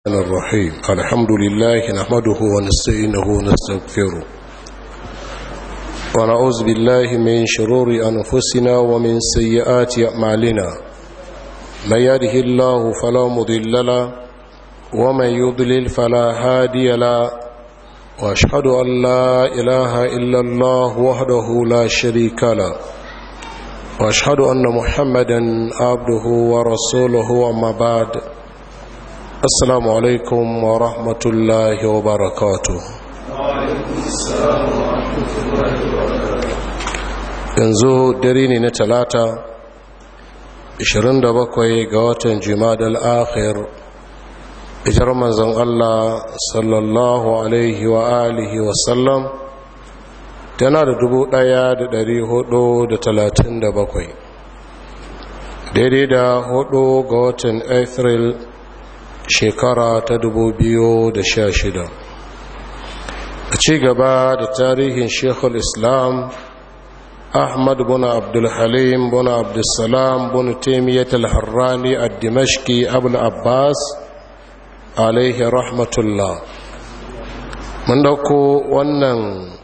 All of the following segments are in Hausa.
الرحمن الرحيم الحمد لله نحمده ونستعينه ونستغفره ونعوذ بالله من شرور أنفسنا ومن سيئات أعمالنا من يده الله فلا مضل له ومن يضلل فلا هادي له واشهد أن لا إله إلا الله وحده لا شريك له واشهد أن محمدا عبده ورسوله وما بعد السلام عليكم ورحمة الله وبركاته yanzu dare ne na talata 27 ga watan jimadal akhir ijar manzon Allah sallallahu alaihi wa alihi wasallam tana da bakwai, daidai da hudu ga watan april shekara ta da sha shida. a ci gaba da tarihin shekul islam ahmad bin abdulhalim bin abdulsalam bin taimiyyat al-harrani a dimashki abul abbas alaihi rahmatullah mun dauko wannan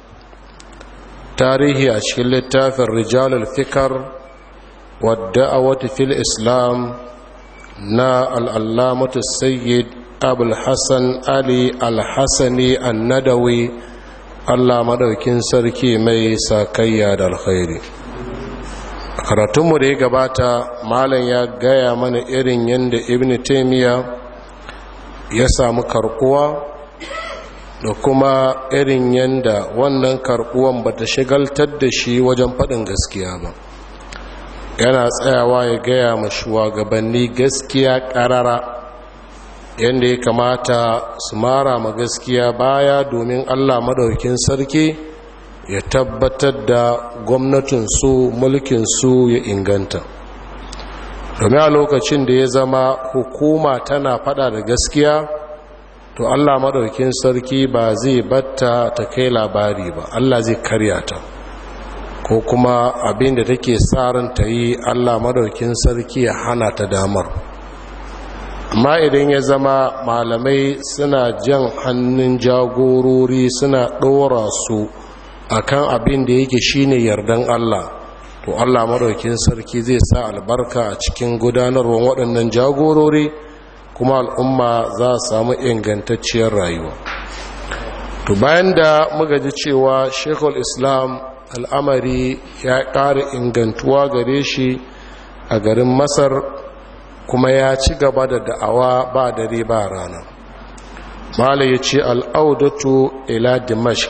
tarihi a cikin littafin rijalul fikar wadda a wata fil islam na al'allamatu sayyid abulhassan ali alhassani annadawi allah maɗaukin sarki mai sakayya da alkhairi a karatunmu da ya gabata malam ya gaya mana irin yadda ibn taimiyya ya samu karkuwa da kuma irin yadda wannan karkuwan ba ta shigaltar da shi wajen faɗin gaskiya ba yana tsayawa ya gaya ma shugabanni gaskiya karara yadda ya kamata su mara ma gaskiya baya domin allah madaukin sarki ya tabbatar da gwamnatinsu mulkinsu ya inganta domin a lokacin da ya zama hukuma tana fada da gaskiya to allah madaukin sarki ba zai batta ta kai labari ba allah zai karya ta ko kuma abin da take tsarin ta yi allah madaukin sarki ya hana ta damar amma idan ya zama malamai suna jan hannun jagorori suna ɗora su akan abin da yake shine yardan allah to allah madaukin sarki zai sa albarka a cikin gudanarwar waɗannan jagorori kuma al'umma za su samu ingantacciyar rayuwa to bayan da muka ji cewa shekul islam al'amari ya ƙara ingantuwa gare shi a garin masar kuma ya ci gaba da da'awa ba dare ba rana mala ya ce al'audatu ila dimashq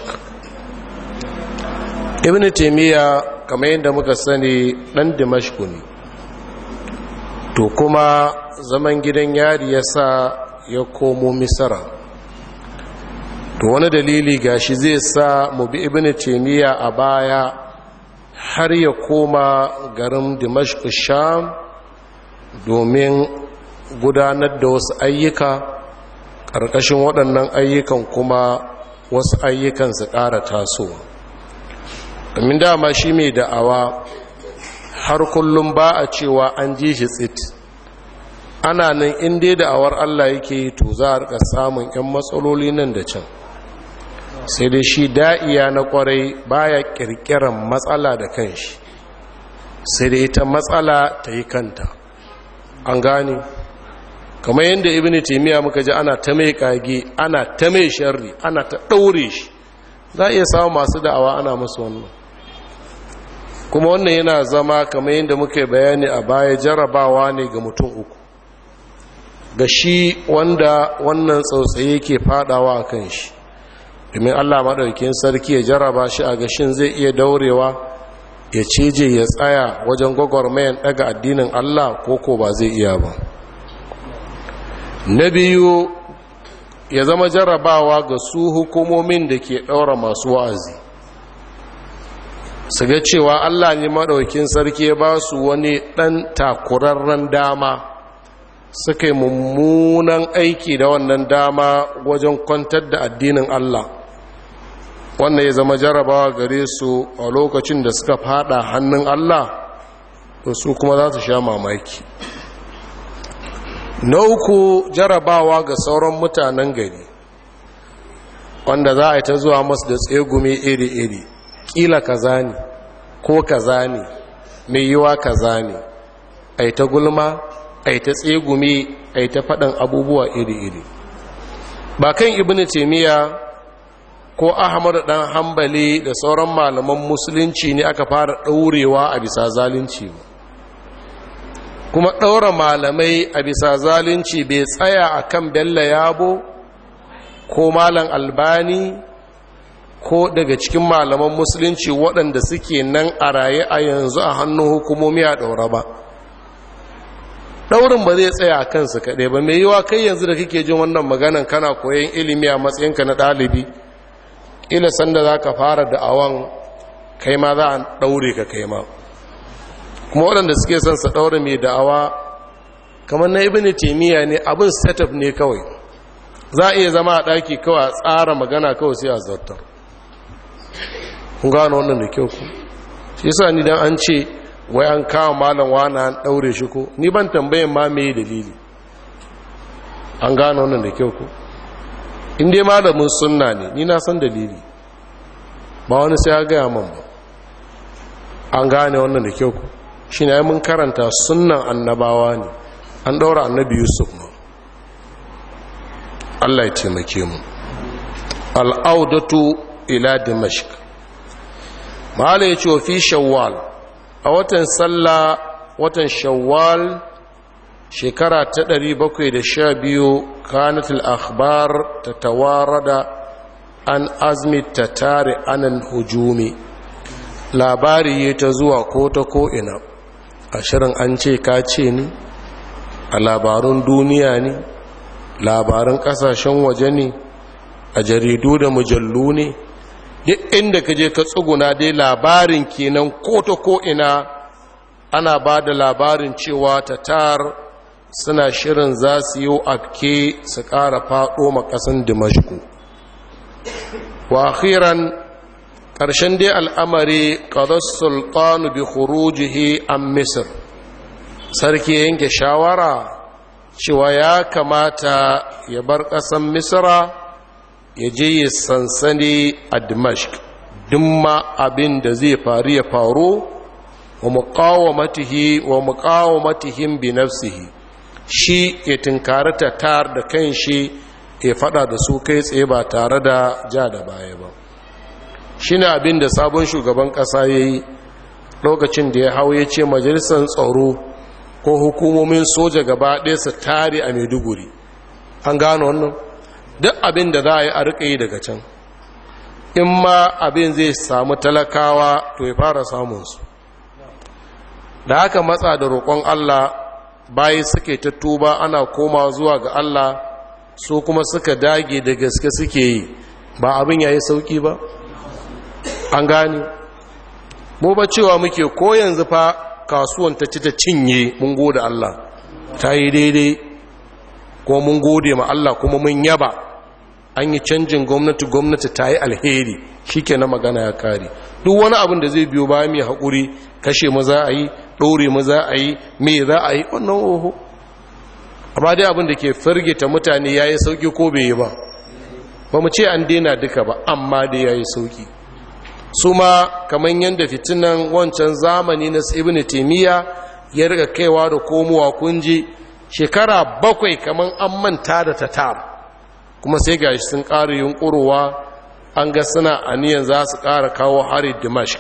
ibn taimiyya kamar yadda muka sani ɗan dimashq ne to kuma zaman gidan yari ya sa ya komo misara to wani dalili gashi zai sa mu bi ibn taymiya a baya har ya koma garin dimashq sham domin gudanar da wasu ayyuka ƙarƙashin waɗannan ayyukan kuma wasu ayyukan su ƙara tasowa domin dama shi mai da'awa har kullum ba a cewa an ji shi tsit ana nan inda da'awar allah yake yi to za a rika samun 'yan matsaloli nan da can sai dai shi da'iya na kwarai baya kirkiran matsala da kanshi sai dai ita matsala ta yi kanta an gane kamar yadda ibn taimiyya muka ji ana ta mai kage ana ta mai sharri ana ta ɗaure shi za a iya samun masu da'awa ana masu wannan kuma wannan yana zama kamar yadda muka bayani a baya jarabawa ne ga mutum uku ga shi wanda wannan tsautsaye ke fadawa a kan shi domin allah maɗaukin sarki ya jaraba shi a gashin zai iya daurewa ya cije ya tsaya wajen gwagwarmayan ɗaga addinin allah ko ko ba zai iya ba na biyu ya zama jarabawa ga su hukumomin da ke ɗaura masu wa'azi su ga cewa allah ne maɗaukin sarki ya ba su wani ɗan takurarren dama suka yi mummunan aiki da wannan dama wajen kwantar da addinin Allah wannan ya zama jarabawa gare su a lokacin da suka fada hannun Allah to su kuma za su sha mamaki na uku jarabawa ga sauran mutanen gari wanda za a yi ta zuwa masu da tsegumi iri-iri ƙila kaza ne ko kaza ne mai yiwa kaza ne a yi ta gulma a yi ta tsegumi a yi ta faɗin abubuwa iri-iri ba kan ibini taimiyya ko ahmadu ɗan hambali da sauran malaman musulunci ne aka fara ɗaurewa a bisa zalunci ba kuma ɗaura malamai a bisa zalunci bai tsaya a kan bello yabo ko malam albani ko daga cikin malaman musulunci waɗanda suke nan a raye a yanzu a hannun hukumomi a ɗaura ba ɗaurin ba zai tsaya a kansu kaɗai ba mai yiwa kai yanzu da kake jin wannan maganan kana koyon ilimi a matsayinka na ɗalibi ila sanda za ka fara da'awan kai ma za a ɗaure ka kai ma kuma waɗanda suke son sa ɗaure mai da'awa kamar na ibini taimiyya ne abin setup ne kawai za a iya zama a ɗaki kawai a tsara magana kawai sai a zartar kun gano wannan da kyau ku shi sa ni dan an ce wai an kawo malam wani an ɗaure shi ko ni ban tambayin ma mai dalili an gano wannan da kyau ku in dai malamin sunna ne ni na san dalili ba wani sai ya gaya man ba an gane wannan da kyau ku shi ne mun karanta sunnan annabawa ne an ɗaura annabi yusuf ma allah ya taimake mu al'audatu ila dimashq mahala ya ce wa fi shawwal a watan sallah watan shawwal shekara ta 712 kanatul akhbar ta tawarada an azmi ta tare anan hujumi labari ya ta zuwa ko ta ko'ina a shirin an ce ka ce ni a labarun duniya ne labarun kasashen waje ne a jaridu da mujallu ne duk inda ka je ka tsuguna dai labarin kenan ko ta ko'ina ana ba da labarin cewa tatar suna shirin za su yi afke su ƙara faɗo makasin dimashku wa akhiran ƙarshen dai al'amari ƙadar sultanu bi khurujihi an misir sarki yanke shawara cewa ya kamata ya bar ƙasan misira ya je ya sansani a dimashq dumma abin da zai faru ya faru wa muqawamatihi wa muqawamatihim bi nafsihi shi ya tinkari tar da kanshi ya fada da su kai tsaye ba tare da ja da baya ba shine abin da sabon shugaban kasa yayi lokacin da ya hau ya ce majalisar tsaro ko hukumomin soja gaba ɗaya su tare a maiduguri an gano wannan duk abin da za a yi a riƙa yi daga can in ma abin zai samu talakawa to ya fara samunsu da haka matsa da roƙon Allah bayi suke ta tuba ana koma zuwa ga Allah su kuma suka dage da gaske suke yi ba abin yayi sauki ba an gani mu ba cewa muke ko yanzu fa kasuwan ta ci ta cinye mun gode Allah ta yi daidai ko mun gode ma Allah kuma mun yaba an yi canjin gwamnati gwamnati ta yi alheri shi ke na magana ya kare duk wani abin da zai biyo ba mai haƙuri kashe mu za a yi ɗore mu za a yi me za a yi wannan oho amma dai abin da ke firgita mutane ya yi sauƙi ko bai yi ba ba mu ce an daina duka ba amma dai ya yi sauƙi su ma kamar yadda fitinan wancan zamani na ibn taimiyya ya riga kaiwa da komowa kunji shekara bakwai kamar an manta da tatar kuma sai gashi sun ƙara yunƙurowa an ga suna aniyan za su ƙara kawo hari dimashq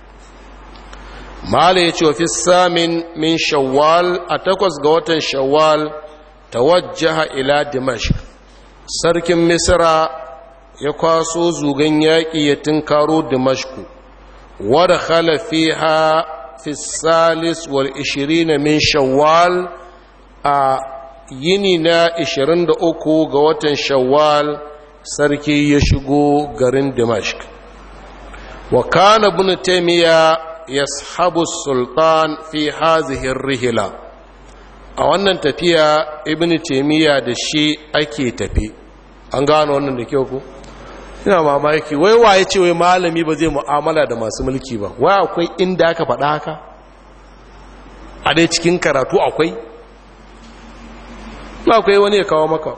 mala ya ce wa fi samin min shawwal a takwas ga watan shawwal tawajjaha ila dimashq sarkin misra ya kwaso zugan yaƙi ya tunkaro dimashku wadda khalafiha fi salis wal ishirina min shawwal a yini na 23 ga watan shawwal sarki ya shigo garin dimashq wa kana ibn taymiya yashabu sultan fi hazihi rihla a wannan tafiya ibn taymiya da shi ake tafi an gano wannan da kyau ko ina mamaki wai waye ce wai malami ba zai mu'amala da masu mulki ba wai akwai inda aka faɗa haka a dai cikin karatu akwai ba akwai wani ya kawo maka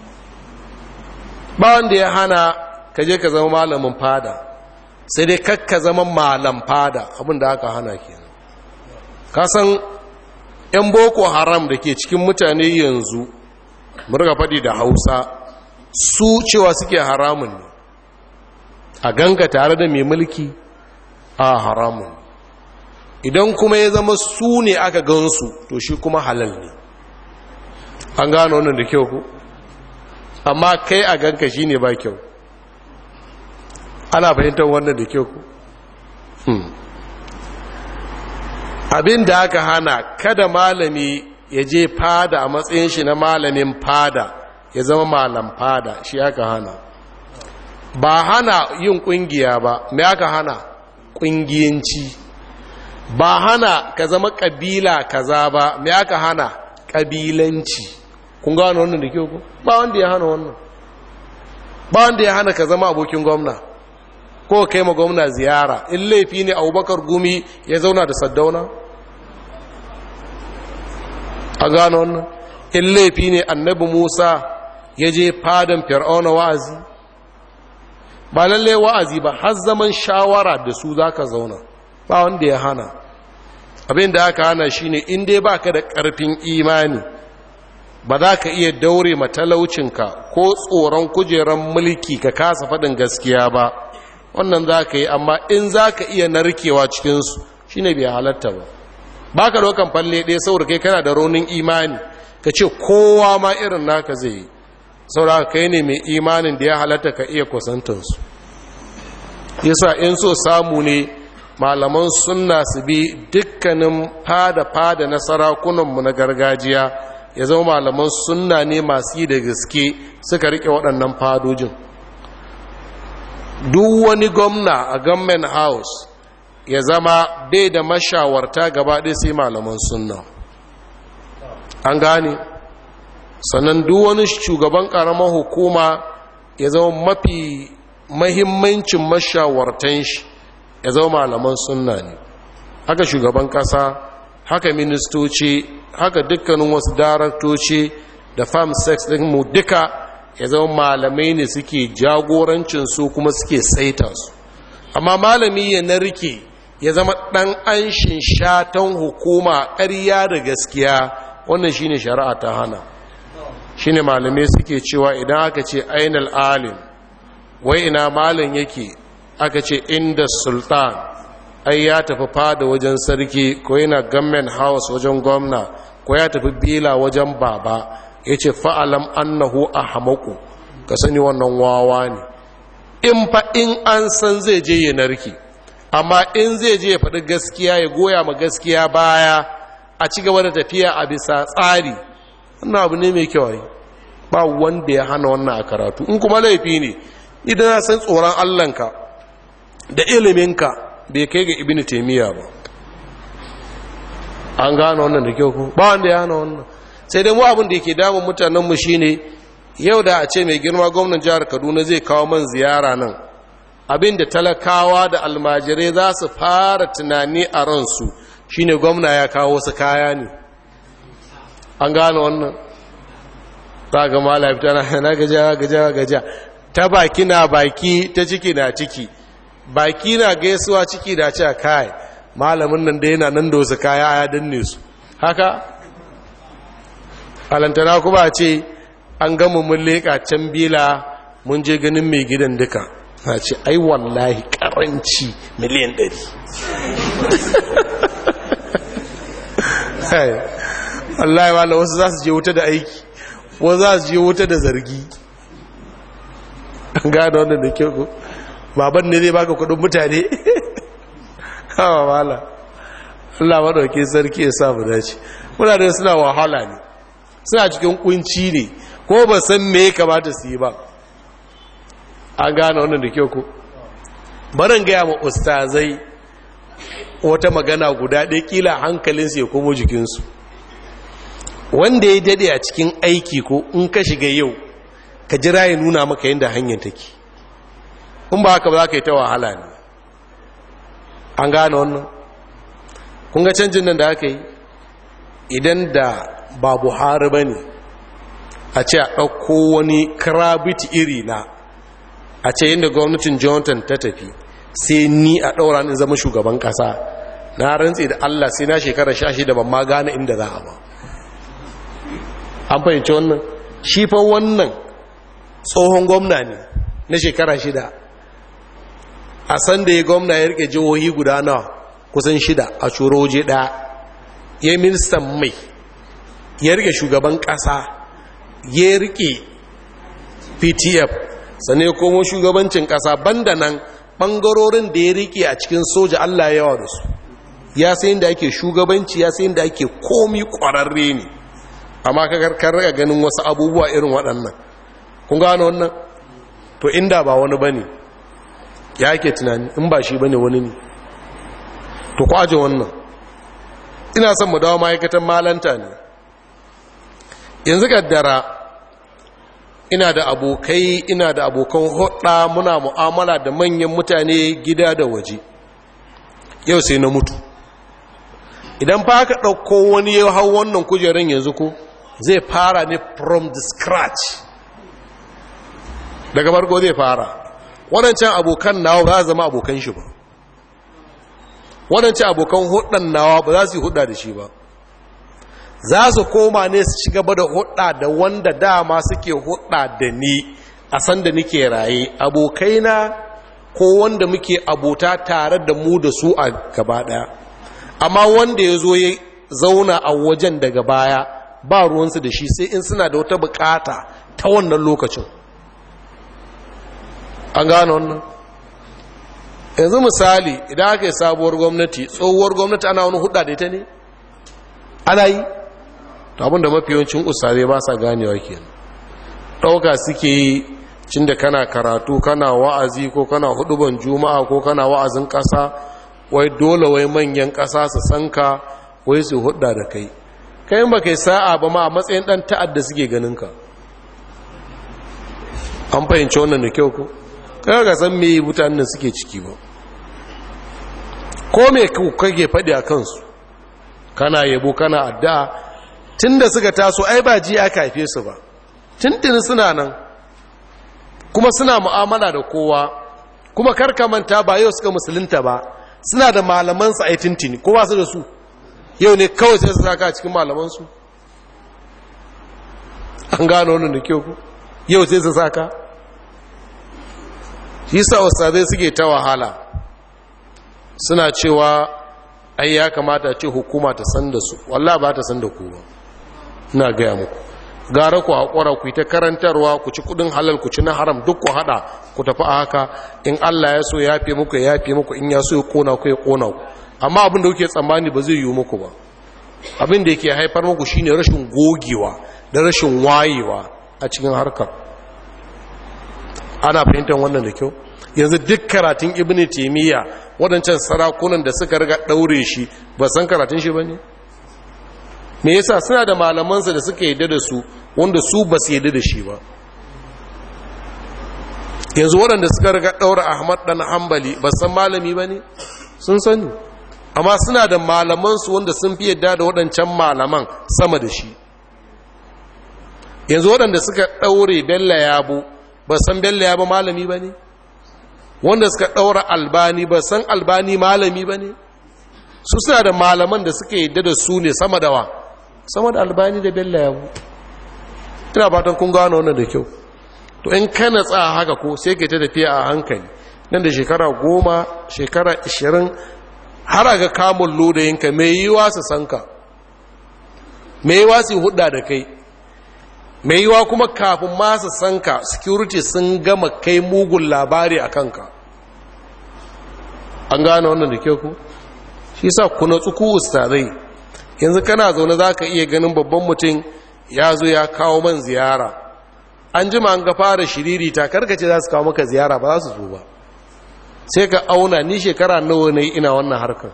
ba wanda ya hana ka je ka zama malamin fada sai dai kakka zama malam fada abinda aka hana kenan ka san 'yan boko haram da ke cikin mutane yanzu murga faɗi da hausa su cewa suke haramun ne a ganga tare da mai mulki a haramun idan kuma ya zama su ne aka gansu to shi kuma halal ne an gano wannan da kyau ku amma kai a ganka shi ne ba kyau ana fahimtar wannan da kyau ku abin da aka hana kada malami ya je fada a matsayin shi na malamin fada ya zama malam fada shi aka hana ba hana yin kungiya ba me aka hana kungiyanci ba hana ka zama kabila kaza ba me aka hana kabilanci kun gano wannan da kyau ba wanda ya hana wannan ba wanda ya hana ka zama abokin gwamna ko kai ma gwamna ziyara in laifi ne abubakar gumi ya zauna da saddauna a gano wannan in laifi ne annabi musa ya je fadan fir'auna wa'azi ba lalle wa'azi ba har zaman shawara da su za ka zauna ba wanda ya hana abin da aka hana shine in dai baka da ƙarfin imani ba za ka iya daure matalaucinka ko tsoron kujeran mulki ka kasa faɗin gaskiya ba wannan za ka yi amma in za ka iya narkewa cikinsu shi ne bai halatta ba ba ka dokan falle ɗaya saboda kai kana da raunin imani ka ce kowa ma irin naka zai yi saboda kai ne mai imanin da ya halatta ka iya kusantansu yasa in so samu ne malaman sunna su bi dukkanin fada-fada na sarakunanmu na gargajiya ya zama malaman sunna ne masu yi da gaske suka rike waɗannan fadojin duk wani gwamna a government house ya zama bai da mashawarta gaba ɗaya sai malaman sunna an gane sannan duk wani shugaban ƙaramar hukuma ya zama mafi mahimmancin mashawartan shi ya zama malaman sunna ne haka shugaban ƙasa haka ministoci haka dukkanin wasu daraktoci da farm sex ɗin mu duka ya zama malamai ne suke jagorancin su kuma suke saita su amma malami ya narke ya zama ɗan anshin shatan hukuma ƙarya da gaskiya wannan shine shari'a ta hana shine malamai suke cewa idan aka ce ainal alim wai ina malin yake aka ce inda sultan ai ya tafi fada wajen sarki ko yana government house wajen gwamna ko ya tafi bila wajen baba ya ce fa'alam annahu a hamaku ka sani wannan wawa ne in fa in an san zai je ya narki amma in zai je ya faɗi gaskiya ya goya ma gaskiya baya a ci gaba da tafiya a bisa tsari wannan abu ne mai kyau ba wanda ya hana wannan a karatu in kuma laifi ne idan na san tsoron allanka da iliminka bai kai ga ibini taimiyya ba an gano wannan da kyau ko ba wanda ya hana wannan sai dai mu abin da yake damun mutanenmu shine yau da a ce mai girma gwamnan jihar kaduna zai kawo man ziyara nan abin da talakawa da almajirai za su fara tunani a ransu shine gwamna ya kawo wasu kaya ne an gano wannan za ga malafi tana na gaja gaja gaja ta baki na baki ta ciki na ciki baki na gaisuwa ciki da ce kai malamin nan da yana nan da wasu kaya ya danne su haka alantana kuma ce an gama mun leƙa can bila mun je ganin mai gidan duka na ce ai wallahi karanci miliyan ɗari wallahi wala wasu za su je wuta da aiki wasu za su je wuta da zargi an gada wannan da kyau baban ne zai baka kudin mutane hawa wala Allah maɗauki sarki ya samu dace muna da suna wahala ne suna cikin kunci ne ko ba san me ya kamata su yi ba an gane wannan da kyau ko barin gaya ma ustazai wata magana guda ɗaya kila hankalinsu ya komo jikinsu wanda ya dade a cikin aiki ko in ka shiga yau ka jira ya nuna maka yadda hanyar take in ba haka ba za ka yi ta wahala ne an gane wannan kun ga canjin nan da aka yi idan da ba buhari ba ne a ce a ɗauko wani krabit iri na a ce yadda gwamnatin jonathan ta tafi sai ni a ɗaura ni zama shugaban ƙasa na rantse da allah sai na shekara sha shida ban ma gane inda za a ba an fahimci wannan shi fa wannan tsohon gwamna ne na shekara shida a san da ya gwamna ya rike jihohi guda nawa kusan shida a curo waje ɗaya ya yi ministan mai ya rike shugaban ƙasa ya rike ptf sannan ya komo shugabancin ƙasa banda nan ɓangarorin da ya rike a cikin soja allah yawa da su ya sayin da ake shugabanci ya sayin da ake komi ƙwararre ne amma ka raga ganin wasu abubuwa irin waɗannan kun gano wannan to inda ba wani ba ne ya ke tunani in ba shi ba ne wani ne to kwaje wannan ina son mu dawo ma'aikatan malanta ne yanzu gaddara ina da abokai ina da abokan hudda muna mu'amala da manyan mutane gida da waje yau sai na mutu idan fa aka ɗauko wani ya hau wannan kujerun yanzu ko zai fara ne from the scratch daga farko zai fara waɗancan abokan nawa ba za zama abokan shi ba waɗancan abokan hudun nawa ba za su yi hudda da shi ba za su koma ne su ci gaba da hudda da wanda dama suke hudda da ni a sanda nike raye abokaina ko wanda muke abota tare da mu da su a gaba ɗaya amma wanda ya zo ya zauna a wajen daga baya ba ruwansu da shi sai in suna da wata bukata ta wannan lokacin an gane wannan yanzu misali idan aka yi sabuwar gwamnati tsohuwar gwamnati ana wani hudda da ita ne ana yi to abinda mafi yawancin ustazai ba sa ganewa kenan ɗauka suke yi cin da kana karatu kana wa'azi ko kana huduban juma'a ko kana wa'azin ƙasa wai dole wai manyan ƙasa su san ka wai su hudda da kai kai ba kai sa'a ba ma a matsayin ɗan ta'adda suke ganin ka an fahimci wannan da kyau ko kai ga san me mutanen suke ciki ba ko me kage faɗi a kansu kana yabo kana addu'a tunda suka taso ai ba ji aka haife su ba tuntuni suna nan kuma suna mu'amala da kowa kuma karka manta ba yau suka musulunta ba suna da malamansu a yi tuntuni ko ba su da su yau ne kawai sai su saka a cikin malamansu an gano wannan da kyau ku yau sai su saka shi sa wasabai suke ta wahala suna cewa ai ya kamata ce hukuma ta san da su wallah ba ta san da ku ba ina gaya muku gara ku haƙura ku yi ta karantarwa ku ci kudin halal ku ci na haram duk ku haɗa ku tafi a haka in allah ya so ya fi muku ya fi muku in ya so ya kona ku ya kona ku amma abin da kuke tsammani ba zai yi muku ba abin da yake haifar muku shine rashin gogewa da rashin wayewa a cikin harkar ana fahimtar wannan da kyau yanzu duk karatun ibn taimiyya waɗancan sarakunan da suka riga ɗaure shi ba san karatun shi ba ne me yasa suna da malamansa da suka yadda da su wanda su ba su yadda da shi ba yanzu waɗanda suka riga ɗaura ahmad ɗan hambali ba san malami ba ne sun sani amma suna da malamansu wanda sun fi yadda da waɗancan malaman sama da shi yanzu waɗanda suka ɗaure bella yabo ba san bella yabo malami ba ne wanda suka ɗaura albani ba san albani malami ba ne su suna da malaman da suka yadda da su ne sama da wa sama da albani da bella yabo ina fatan kun gano wannan da kyau to in kana tsaya haka ko sai ke ta tafiya a hankali nan da shekara goma shekara ishirin har ga kamun lodayinka mai yiwa su san ka mai yiwa su hudda da kai mai yiwa kuma kafin masu san ka security sun gama kai mugun labari a kanka an gane wannan da kyau ku shi sa kuna tsuku ustazai yanzu kana zaune za ka iya ganin babban mutum ya zo ya kawo man ziyara an jima an ga fara shiriri ta karkace za su kawo maka ziyara ba za su zo ba sai ka auna ni shekara nawa ne ina wannan harkar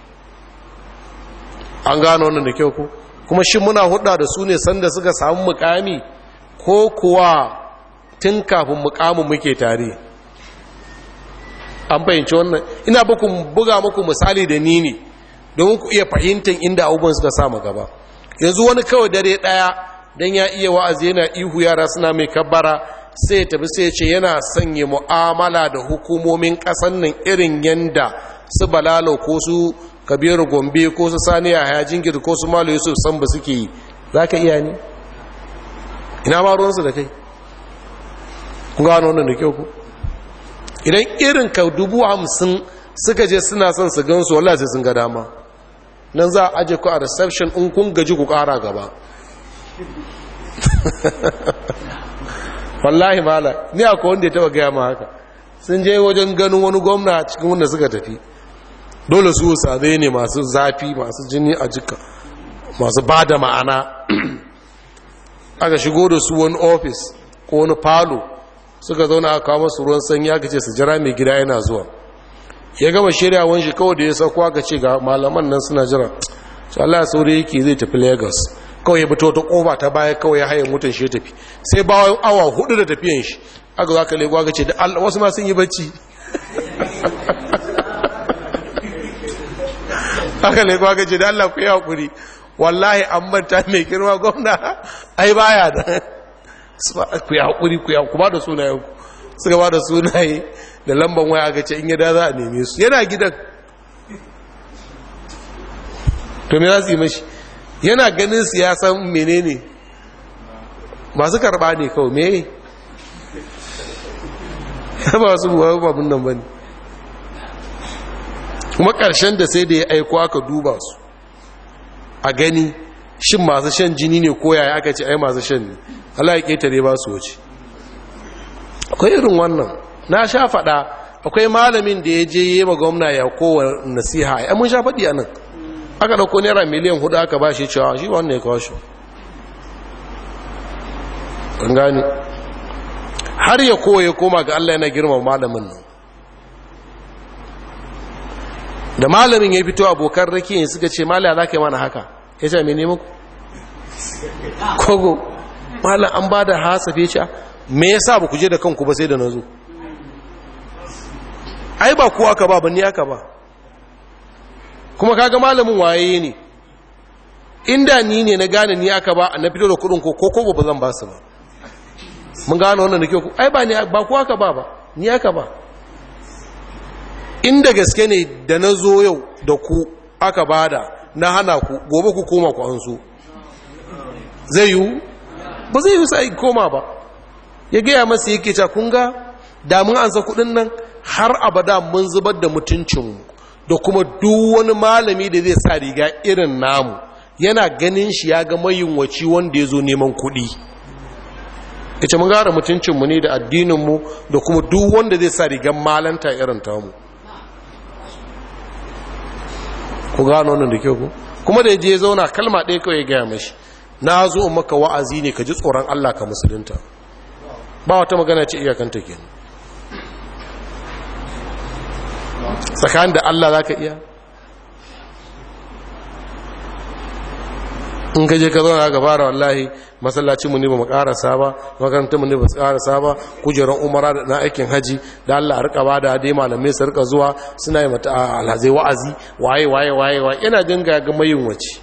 an gano wannan da kyau ko kuma shi muna hudda da su ne sanda suka samu mukami ko kuwa tun kafin mukamin muke tare an fahimci wannan ina buku buga muku misali da ni ne domin ku iya fahimtar inda abubuwan suka samu gaba yanzu wani kawai dare daya don ya iya wa'azi yana ihu yara suna mai kabbara sai ya tafi sai ce yana sanya mu'amala da hukumomin ƙasan nan irin yanda su balalo ko su kabiru gombe ko su saniya haya jingir ko su malo yusuf san ba suke yi za ka iya ne ina ma ruwansu da kai kun gano wannan da kyau ku idan irin ka dubu hamsin suka je suna son su gansu wallah sai sun ga dama nan za a aje ku a reception in kun gaji ku kara gaba wallahi mala ni akwai wanda ya taba gaya ma haka sun je wajen ganin wani gwamna cikin wanda suka tafi dole su sadai ne masu zafi masu jini a jika masu ba da ma'ana aka shigo da su wani ofis ko wani falo suka zauna a kawo masu ruwan sanyi aka ce su jira mai gida yana zuwa ya gama shirya wani shi kawai da ya sauko aka ce ga malaman nan suna jira su Allah ya saurayi yake zai tafi lagos kawai ya fito ta kofa ta baya kawai ya haye mutum shi ya tafi sai bayan awa hudu da tafiyan shi aka zaka lego aka ce da Allah wasu ma sun yi bacci aka lego aka ce da Allah ku yi hakuri wallahi an manta mai girma gwamna ai baya da ku yi hakuri ku yi ku ba da sunayen ku suka ba da sunaye da lamban waya aka ce in yada za a neme su yana gidan to me za su yi mashi yana ganin siyasan menene masu karba ne kawai me ba su buwa babin nan ba ne kuma ƙarshen da sai da ya aiko aka duba su a gani shin masu shan jini ne ko yaya aka ce ai masu shan ne Allah ya ƙetare ba su wuce akwai irin wannan na sha faɗa akwai malamin da ya je yi ma gwamna ya kowa nasiha ya mun sha faɗi a nan aka ɗauko naira miliyan hudu aka ba shi cewa shi wannan ya kawo shi an gani har ya kowa ya koma ga Allah yana girma malamin nan da malamin ya fito abokan rakiyin suka ce malaya za ka yi mana haka ya ce mai nemaku kogo malam an ba da hasafe ce me ya sa ba ku je da kanku ba sai da na zo ai ba kuwa aka ba ba ni aka ba kuma kaga malamin waye ne inda ni ne na gane ni aka ba na fito da kudin ko ko ba zan ba su ba mun gane wannan da kyau ai ba ni ba kuwa aka ba ba ni aka ba inda gaske ne da na zo yau da ku aka bada na hana ku gobe ku koma ku an so zai yiwu ba zai yiwu sai koma ba ya gaya masa yake ca kunga damun an sa kudin nan har abada mun zubar da mutuncinmu da kuma duk wani malami da zai sa riga irin namu yana ganin shi ya ga mayunwaci wanda ya zo neman kuɗi ita mun gara mutuncinmu ne da addininmu da kuma duk wanda zai sa rigar malanta irin tamu ku gano wannan da kyau ku kuma da ya je zauna kalma ɗaya kawai ya gaya mashi na zo maka wa'azi ne ka ji tsoron Allah ka musulunta ba wata magana ce iyakanta ke tsakanin da Allah za ka iya in ka je ka zauna ga fara wallahi masallacinmu ne ba mu karasa ba makarantarmu ne ba su karasa ba kujerar umara da na aikin haji da Allah a rika ba da dai malamai su rika zuwa suna yi mata alhazai wa'azi waye waye waye waye yana dinga ga mayin wace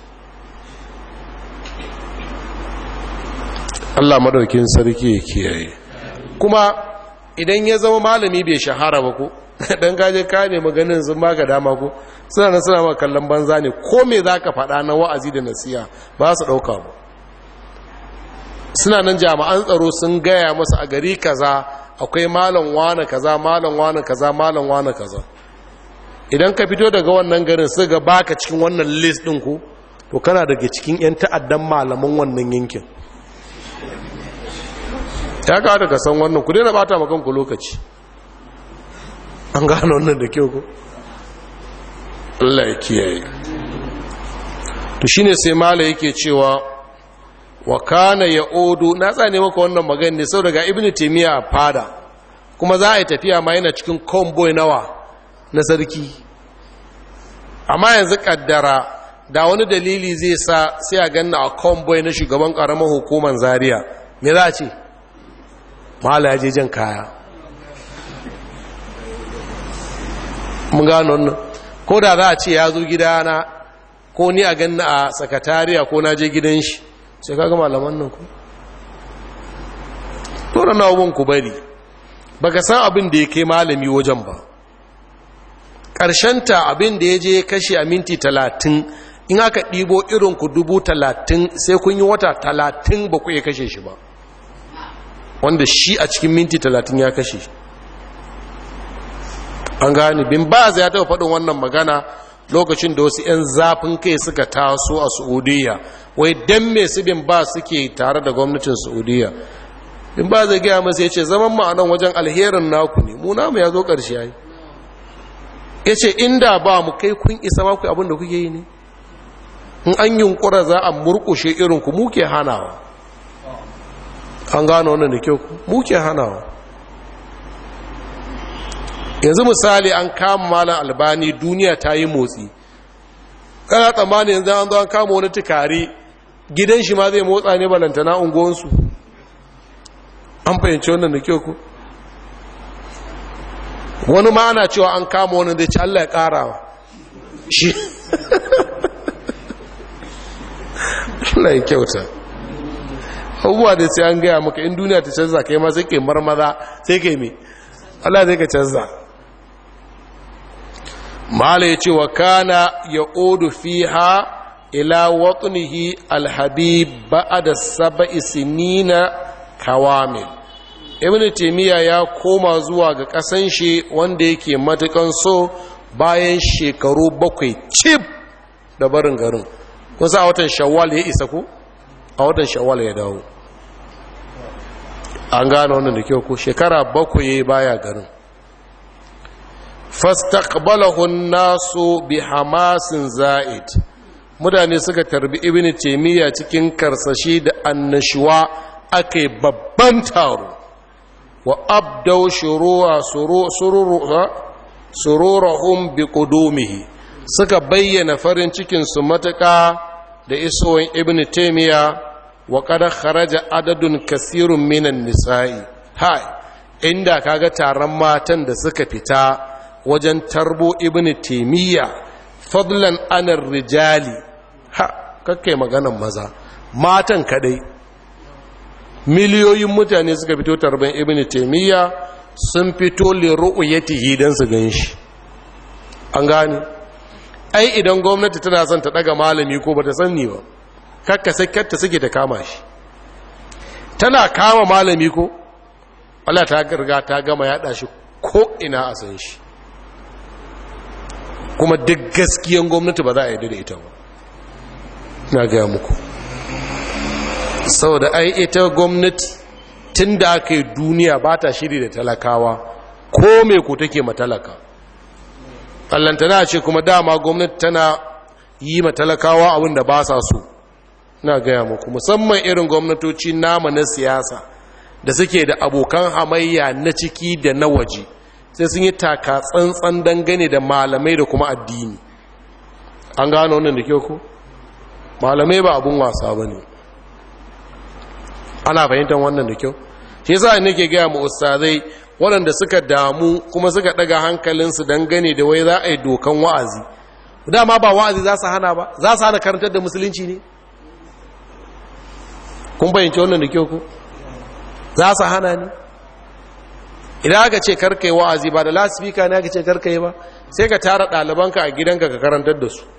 Allah madaukin sarki ya kiyaye kuma idan ya zama malami bai shahara ba ko dan gaje ka ne maganin sun baka dama ko suna nan suna maka kallon banza ne ko me zaka faɗa na wa'azi da nasiha ba su ɗauka ba suna nan jami'an tsaro sun gaya masa a gari kaza akwai malam wane kaza malam wane kaza malam wane kaza idan ka fito daga wannan garin su ga baka cikin wannan list ɗin ku to kana daga cikin 'yan ta'addan malaman wannan yankin ya kawo daga san wannan ku daina bata makonku lokaci an gano wannan da kyau ku Allah ya kiyaye to shine sai mala yake cewa wa kana yaudu na tsane maka wannan magana ne sau daga ibnu taymiya fada kuma za a yi tafiya ma yana cikin convoy nawa na sarki amma yanzu kaddara da wani dalili zai sa sai a ganna a convoy na shugaban karamar hukumar zaria me za a ce mala ya je jan kaya mun gano wannan ko da za a ce ya zo gidana ko ni a ganna a sakatariya ko na je gidan shi sai kaga malaman nan ku tora na abun ku bari baka san abin da ya kai malami wajen ba ta abin da ya je kashe a minti talatin in aka ɗibo irin ku dubu talatin sai kun yi wata talatin ba ku iya kashe shi ba wanda shi a cikin minti talatin ya kashe an gani bin ba ya taɓa faɗin wannan magana lokacin da wasu 'yan zafin kai suka taso a saudiya wai don me su bin ba suke tare da gwamnatin saudiya bin ba zai gaya masu ya ce zaman ma'anan wajen alherin naku ne mu namu ya zo ƙarshe ya yi ya ce inda ba mu kai kun isa maku abin da kuke yi ne in an yunkura za a murkushe irinku muke hanawa an gano wannan da kyau muke hanawa yanzu misali an kama malam albani duniya ta yi motsi kana tsammani yanzu an zo an kama wani tukari gidan shi ma zai motsa ne balantana unguwansu an fahimci wannan da kyau ku wani ma ana cewa an kama wani da ci Allah ya karawa shi Allah ya kyauta abubuwa da sai an gaya maka in duniya ta canza kai ma sai ke marmaza sai ke me Allah zai ka canza mala ya ce wa kana ya odu fiha ila watunihi alhabib ba'ada saba'i sinina kawamil ibn taymiya ya koma zuwa ga kasan shi wanda yake matukan so bayan shekaru bakwai cif da barin garin kusa a watan shawwal ya isa ku a watan shawwal ya dawo an gane wannan da kyau ko shekara bakwai baya garin fastaqbalahu nasu bi hamasin za'id mutane suka tarbi ibn taymiya cikin karsashi da annashuwa akai babban taro wa abdaw shuru'a sururahum bi qudumihi suka bayyana farin cikin su matuƙa da isowar ibn taymiya wa qad kharaja adadun kasirun minan nisa'i hai inda kaga taron matan da suka fita wajen tarbo ibn taymiya fadlan anar rijali ha kakkai maganan maza matan kadai miliyoyin mutane suka fito tarban ibn taymiya sun fito li ru'yatihi dan su ganshi an gane ai idan gwamnati tana son ta daga malami ko bata sanni ba kakka sakkarta suke ta kama shi tana kama malami ko Allah ta garga ta gama yada shi ko ina a san shi kuma duk gaskiyan gwamnati ba za a yi da ita ba na gaya muku saboda ai ita gwamnati tun da aka yi duniya ba ta shiri da talakawa ko mai ku take matalaka allantana ce kuma dama gwamnati tana yi matalakawa abin da ba sa so na gaya muku musamman irin gwamnatoci nama na siyasa da suke da abokan hamayya na ciki da na waje sai sun yi taka tsantsan dangane da malamai da kuma addini an gano wannan da kyau ko malamai ba abun wasa ba ne ana fahimtar wannan da kyau shi yasa nake gaya mu ustazai waɗanda suka damu kuma suka ɗaga hankalinsu dangane da wai za a yi dokan wa'azi dama ba wa'azi za su hana ba za su hana karantar da musulunci ne kun fahimci wannan da kyau ko za su hana ne idan aka ce karka yi wa'azi ba da lasifika ne aka ce karka yi ba sai ka tara ɗalibanka a gidanka ka karantar da su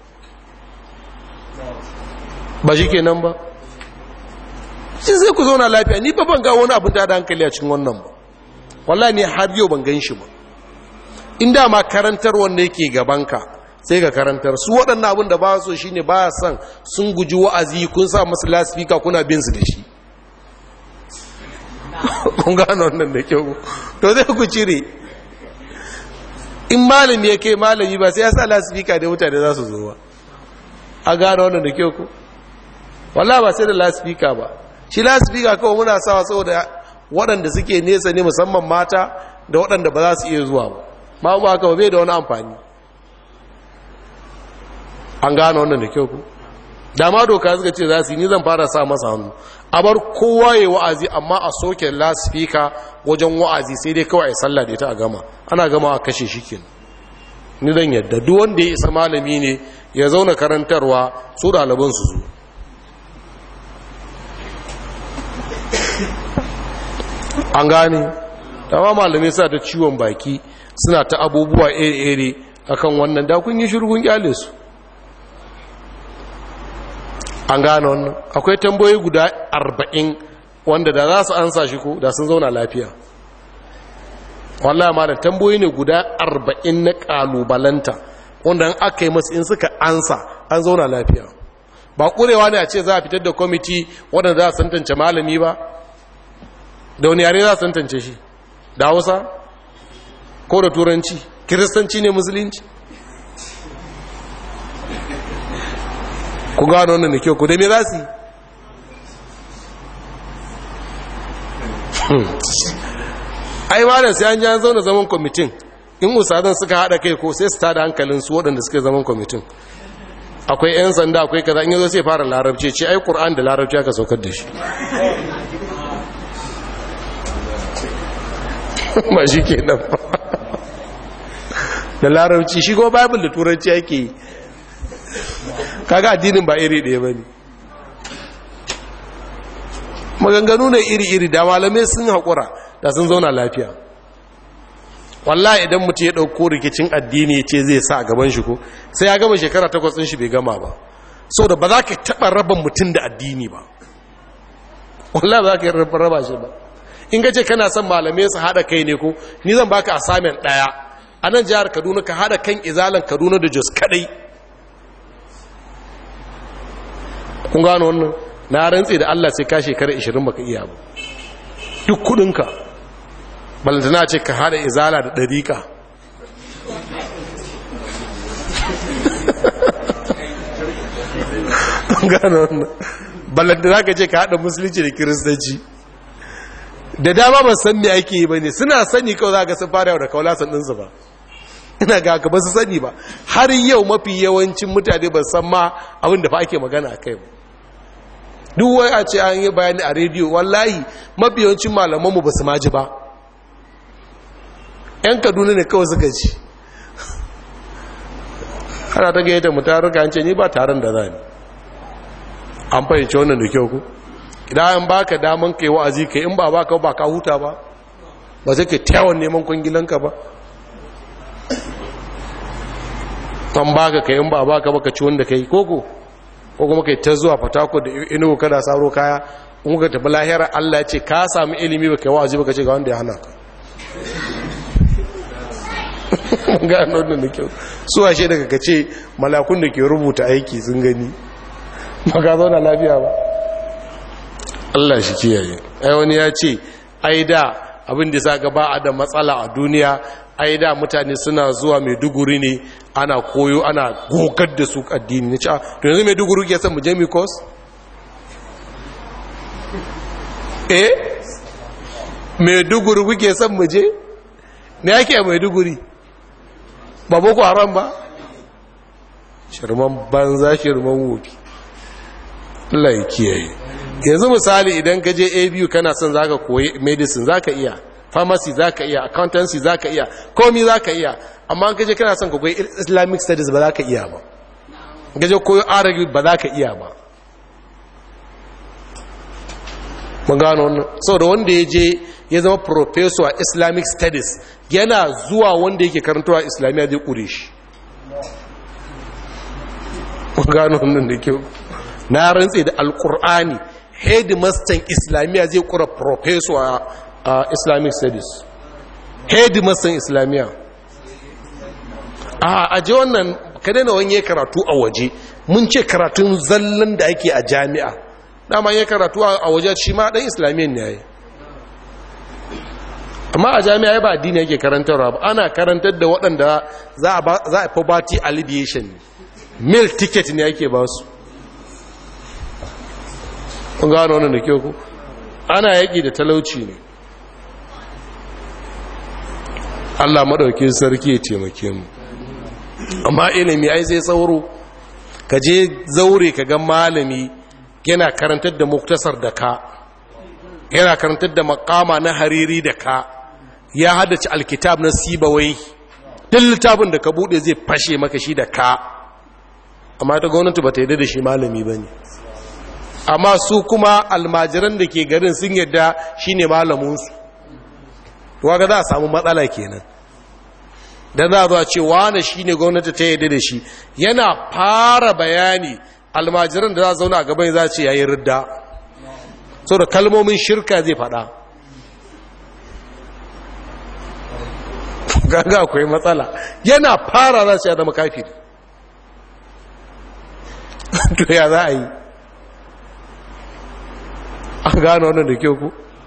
ba shi kenan ba shi zai ku zauna lafiya ni ba ban ga wani abin da hankali a cikin wannan ba wallahi ne har yau ban gan shi ba inda ma karantar wanda yake gabanka sai ka karantar su waɗannan abin da ba so shine ba son sun guji wa'azi kun sa masu lasifika kuna bin su da shi kun gano wannan da kyau to zai ku cire in malami ya kai malami ba sai ya sa lasifika da mutane za su zo ba a gano wannan da kyau ku wallah ba sai da lasifika ba shi lasifika kawai muna sawa saboda waɗanda suke nesa ne musamman mata da waɗanda ba za su iya zuwa ba ba ba haka bai da wani amfani an gano wannan da kyau ku dama doka suka ce za su yi ni zan fara sa masa hannu a bar kowa ya wa'azi amma a soke lasifika wajen wa'azi sai dai kawai a sallah da ita a gama ana gama a kashe shi ke ni zan yadda duk wanda ya isa malami ne ya zauna karantarwa su ɗaliban su zo an gane dama malamai sa ta ciwon baki suna ta abubuwa iri-iri akan wannan da kun yi shirgun kyale su an gane wannan akwai tambayoyi guda arba'in wanda da za su ansa shi ko da sun zauna lafiya wallahi ma da tambayoyi ne guda arba'in na kalubalanta wanda an aka yi masu in suka ansa an zauna lafiya ba kurewa ne a ce za a fitar da kwamiti wadanda za a santance malami ba da wani yare za a santance shi da hausa ko da turanci kiristanci ne musulunci ku gano wannan da kyau ku da me za su ai malam sai an ji an zauna zaman kwamitin in usadan suka haɗa kai ko sai su tada hankalinsu waɗanda suke zaman kwamitin akwai 'yan sanda akwai kaza in yazo sai fara larabci ce ai qur'an da larabci aka saukar da shi ba shi ke nan da larabci shi ko bible da turanci ake yi kaga addinin ba iri ɗaya ba ne maganganu ne iri-iri da malamai sun haƙura da sun zauna lafiya wallahi idan mutum ya ɗauko rikicin addini ya ce zai sa a gaban shi ko sai ya gama shekara takwas ɗin shi bai gama ba sau da ba za ka taɓa raba mutum da addini ba wallahi ba za ka yi raba shi ba in ga ce kana son malamai su haɗa kai ne ko ni zan baka assignment ɗaya a nan jihar kaduna ka haɗa kan izalan kaduna da jos kaɗai kun gano wannan na rantse da allah sai ka shekara 20 baka iya ba duk kudinka balantana ce ka hada izala da ɗariƙa gano wannan balantana ka ce ka hada musulunci da kiristanci da dama ba san me ake yi ba ne suna sani kawai za ka sun fara yau da kaula ɗinsu ba ina ga ka ba su sani ba har yau mafi yawancin mutane ba san ma abin da fa ake magana a kai ba duk wai a ce an yi bayani a rediyo wallahi mafi yawancin malamanmu ba su maji ba 'yan kaduna ne kawai suka ci ana ta gayyata mu taruka an ce ni ba taron da za ni an fahimci wannan da kyau ku idan an baka daman kai wa'azi kai in ba baka ba ka huta ba ba sai ke tawon neman kwangilanka ba an baka kai in ba baka baka ci wanda kai koko ko kuma kai ta zuwa fatako da inugu kada saro kaya in ka tafi lahira Allah ya ce ka sami ilimi ba kai wa'azi baka ce ga wanda ya hana ka gano da kyau su ashe daga ka ce malakun da ke rubuta aiki sun gani maka zauna lafiya ba Allah shi kiyaye ai wani ya ce ai da abin da sa gaba a da matsala a duniya ai da mutane suna zuwa maiduguri ne ana koyo ana gogar da su addini na cewa to yanzu maiduguri ke son mu je mikos eh maiduguri kuke son mu je me yake a maiduguri ba boko haram ba shirman banza shirman wofi Allah ya kiyaye yanzu misali idan ka je abu kana son zaka koyi medicine zaka iya pharmacy zaka iya accountancy zaka iya komi zaka iya amma ka je kana son ka koyi islamic studies ba zaka iya ba ka je koyo arabic ba zaka iya ba mun gano wannan saboda wanda ya je ya zama professor a islamic studies yana zuwa wanda yake karantawa islamiyya zai kure shi mun gano wannan da kyau na rantse da alkur'ani headmaster islamiyya zai kura professor a islamic studies headmaster islamiyya a aje wannan ka daina wani karatu a waje mun ce karatun zallan da ake a jami'a dama ya karatu a waje shi ma dan islamiyyan ne yayi amma a jami'a ba addini yake karantarwa ba ana karantar da waɗanda za a poverty alleviation mil ticket ne yake ba su kun gano wannan da kyau ku ana yaƙi da talauci ne Allah maɗauki sarki ya taimake mu amma ilimi ai sai sauro ka je zaure ka ga malami yana karantar da muktasar da ka yana karantar da makama na hariri da ka ya haddace alkitab na sibawai duk littafin da ka bude zai fashe maka shi da ka amma ta gwamnati ba ta yadda da shi malami ba ne amma su kuma almajiran da ke garin sun yadda shi ne malaminsu waga za a samu matsala kenan da za a zuwa ce wane shi ne gwamnati ta yadda da shi yana fara bayani almajiran da za a zauna a gaban za ce yayi ridda so da kalmomin shirka zai fada gaga akwai matsala yana fara za su ya zama kafiri to ya za a yi an gano wannan da kyau ku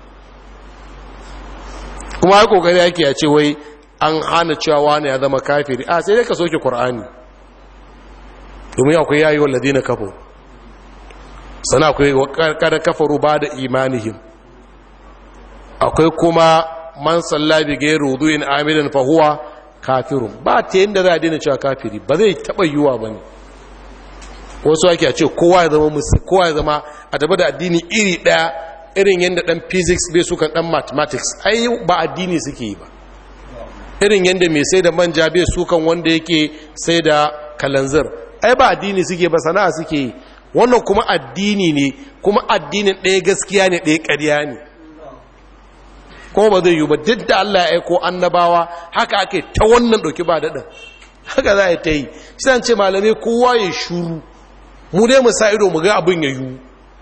kuma ya kokari yake a ce wai an hana cewa wani ya zama kafiri a sai dai ka soke ƙur'ani domin akwai yayi wa ladina kafo sana akwai kada kafaru ba da imanihim akwai kuma man sallabi gairu wudu'in amidan fahuwa kafirun ba ta yin da za a daina cewa kafiri ba zai taɓa yiwuwa ba ne wasu ake a ce kowa ya zama musu kowa ya zama a tabi da addini iri ɗaya irin yadda ɗan physics bai sukan ɗan mathematics ai ba addini suke yi ba irin yadda mai sai da manja bai sukan wanda yake sai da kalanzir ai ba addini suke ba sana'a suke yi wannan kuma addini ne kuma addinin ɗaya gaskiya ne ɗaya ƙarya ne kuma ba zai yi ba duk da Allah ya aiko annabawa haka ake ta wannan ɗauki ba daɗin haka za a ta yi shi ce malamai kowa ya shuru mu dai mu sa ido mu ga abin ya yi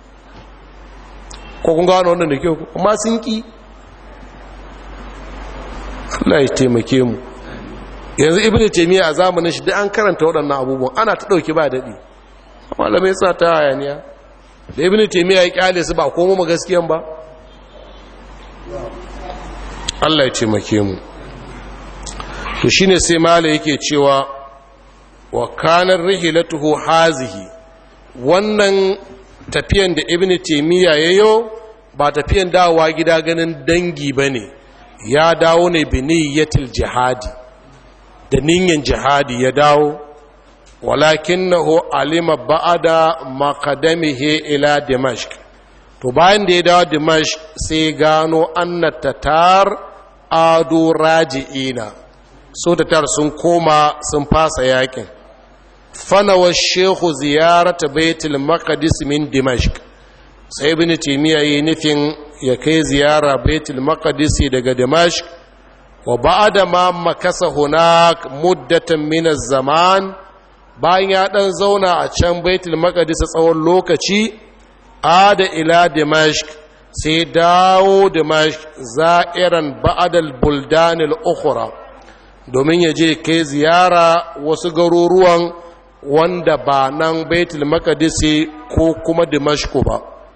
ko kun gano wannan da kyau amma sun ki Allah ya taimake mu yanzu ibnu taymiya a zamanin shi da an karanta waɗannan abubuwan ana ta ɗauki ba daɗi malamai sa ta hayaniya da ibnu taymiya ya kyale su ba komo mu gaskiyan ba Allah ya taimake mu to shine sai mala yake cewa wa kanar rihilatuhu hazihi wannan tafiyan da ibnu taymiya yayo ba tafiyan dawowa gida ganin dangi bane ya dawo ne bi niyyatil jihadi da niyyan jihadi ya dawo walakinahu alima ba'ada maqadamihi ila dimashq to bayan da ya dawo dimashq sai gano anna tatar adu raji'ina so tatar sun koma sun fasa yakin fanawa shehu ziyarata baitul maqdis min dimashq sai ibn timiya yi nufin ya kai ziyara baitul maqdis daga dimashq wa ba'da ma makasa hunak muddatan min zaman bayan ya dan zauna a can baitul maqdis tsawon lokaci ada ila dimashq sai dawo dimashq za'iran ba'da al-buldan al-ukhra domin ya je kai ziyara wasu garuruwan wanda ba nan baitul maqdis ko kuma dimashq ba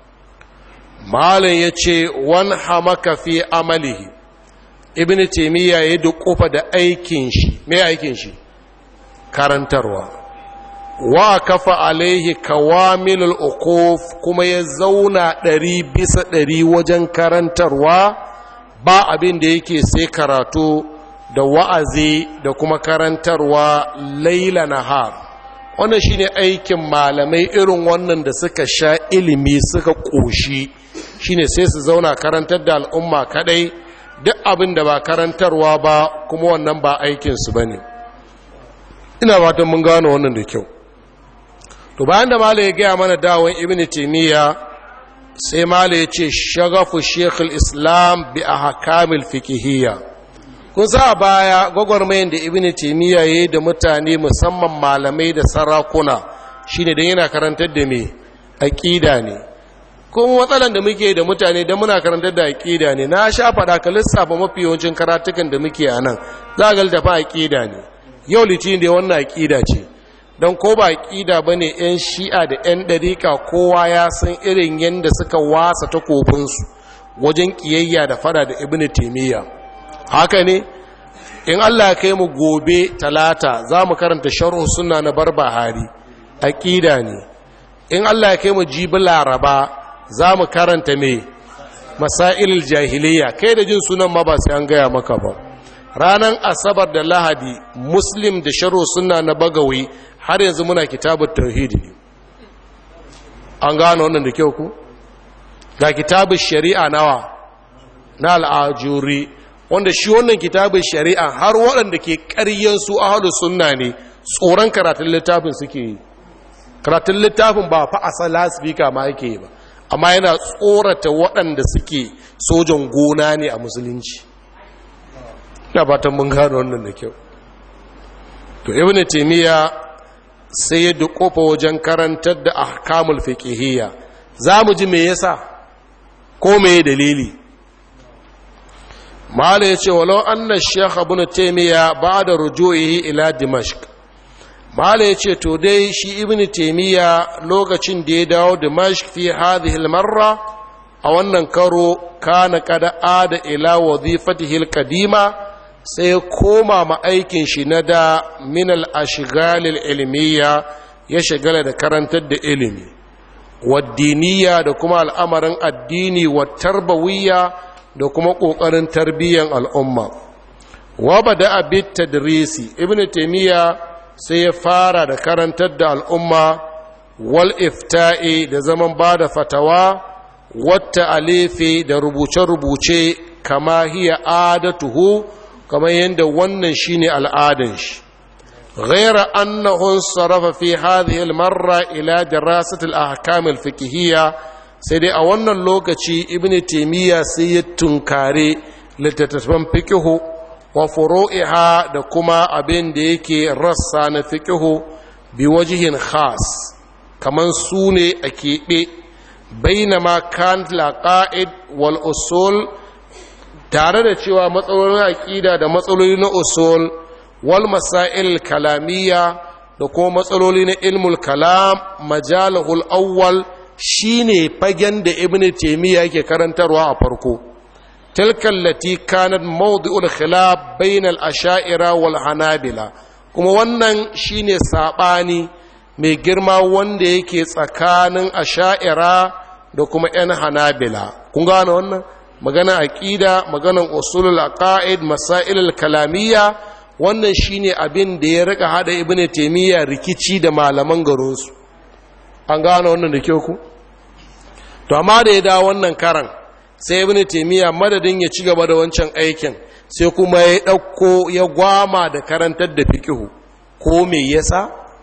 malam yace wan hamaka fi amalihi ibn taymiya ya dukufa da aikin shi me aikin shi karantarwa wa kafa alaihi kawamilul uquf kuma ya zauna ɗari bisa ɗari wajen karantarwa ba abin da yake sai karatu da wa'azi da kuma karantarwa laila nahar wannan shine aikin malamai irin wannan da suka sha ilimi suka ƙoshi shine sai su zauna karantar da al'umma kadai duk abin da ba karantarwa ba kuma wannan ba aikinsu ba ne ina fatan mun gano wannan da kyau to bayan da mala ya gaya mana dawon ibn taymiya sai mala ya ce shagafu shekul islam bi a hakamil fikihiyya kun sa baya gwagwarmayin da ibn taymiya ya yi da mutane musamman malamai da sarakuna shine don yana karantar da me aƙida ne kuma matsalan da muke da mutane da muna karantar da aƙida ne na sha faɗa ka lissafa mafi yawancin karatukan da muke a nan za ga littafa aƙida ne yau litinin da wannan aƙida ce don ko ba aƙida ba ne 'yan shi'a da 'yan ɗarika kowa ya san irin yadda suka wasa takobinsu wajen ƙiyayya da fada da ibn taimiyya haka ne in allah kai mu gobe talata za mu karanta sharhu suna na barbahari aƙida ne in allah kai mu jibi laraba za mu karanta mai masailul jahiliya kai da jin sunan ma ba sai an gaya maka ba ranar asabar da lahadi muslim da sharo suna na bagawi har yanzu muna kitabun tauhidi ne an gano wannan da kyau ku ga kitabun shari'a nawa na al'ajuri wanda shi wannan kitabun shari'a har waɗanda ke ƙaryen su ahalu sunna ne tsoron karatun littafin suke yi karatun littafin ba fa asala speaker ma yake yi ba amma yana tsorata waɗanda suke sojan gona ne a musulunci na fatan mun gano wannan da kyau to ibn taymiya sai ya dukofa wajen karantar da ahkamul fiqhiyya zamu ji me yasa ko me dalili mala yace walau anna shaykh ibn taymiya ba'da ruju'ihi ila dimashq mala yace to dai shi ibn taymiya lokacin da ya dawo dimashq fi hadhihi al-marra a wannan karo kana kada ada ila wazifatihi al-qadima sai koma ma aikin shi na da minal ashigalil ilmiya ya shigala da karantar da ilimi waddiniya da kuma al'amarin addini wa tarbawiyya da kuma ƙoƙarin tarbiyyar al'umma wa bada abin tadrisi ibn taimiyya sai ya fara da karantar da al'umma wal ifta'i da zaman ba da fatawa wata alifi da rubuce-rubuce kama hiya adatuhu kamar yadda wannan shine al'adan shi غير أنه انصرف في هذه المرة إلى دراسة الأحكام الفقهية سيدي أولا اللوكتي ابن تيمية سيد تنكاري لتتفهم فقه وفروئها دكما أبين ديكي رسان فقه بوجه خاص كمان سوني أكيبي بينما كانت العقائد والأصول tare da cewa matsalolin aƙida da matsaloli na usul wal masail kalamiyya da kuma matsaloli na ilmul kalam majalahul awwal shine fagen da ibn taymiya yake karantarwa a farko tilka allati kanat mawdi'ul khilaf bainal asha'ira wal hanabila kuma wannan shine sabani mai girma wanda yake tsakanin asha'ira da kuma yan hanabila kun gane wannan magana aqida maganan usulul aqaid masailul kalamiyya wannan shine abin da ya rika hada ibnu taymiya rikici da malaman garinsu an gane wannan da kyau ku to amma da ya dawo wannan karan sai ibnu taymiya madadin ya ci gaba da wancan aikin sai kuma ya dauko ya gwama da karantar da fiqhu ko me yasa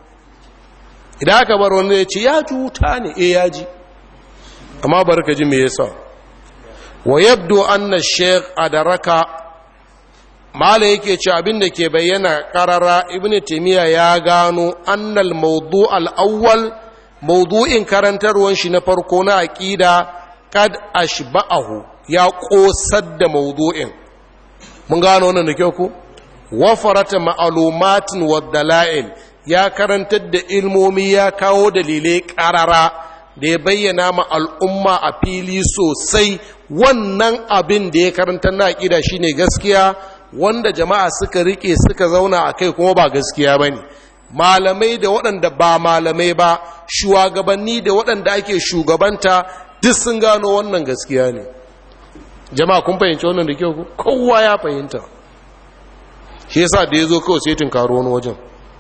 idan aka bar wanda ya ce ya cuta ne eh ya ji amma barka ji me yasa wa yabdu anna shaykh adaraka mala yake ce abin da ke bayyana karara ibn taymiya ya gano annal mawdu al-awwal mawdu'in karantarwan shi na farko na aqida kad ashba'ahu ya kosar da mawdu'in mun gano wannan da kyau ku wafarata ma'lumatin wa dalail ya karantar da ilmomi ya kawo dalilai karara da ya bayyana ma al'umma a fili sosai wannan abin da ya karanta na aqida shine gaskiya wanda jama'a suka rike suka zauna a kai kuma ba gaskiya ba ne malamai da waɗanda ba malamai ba shugabanni da waɗanda ake shugabanta duk sun gano wannan gaskiya ne jama'a kun fahimci wannan da kyau kowa ya fahimta shi yasa da ya zo kawai sai tunkaro wani wajen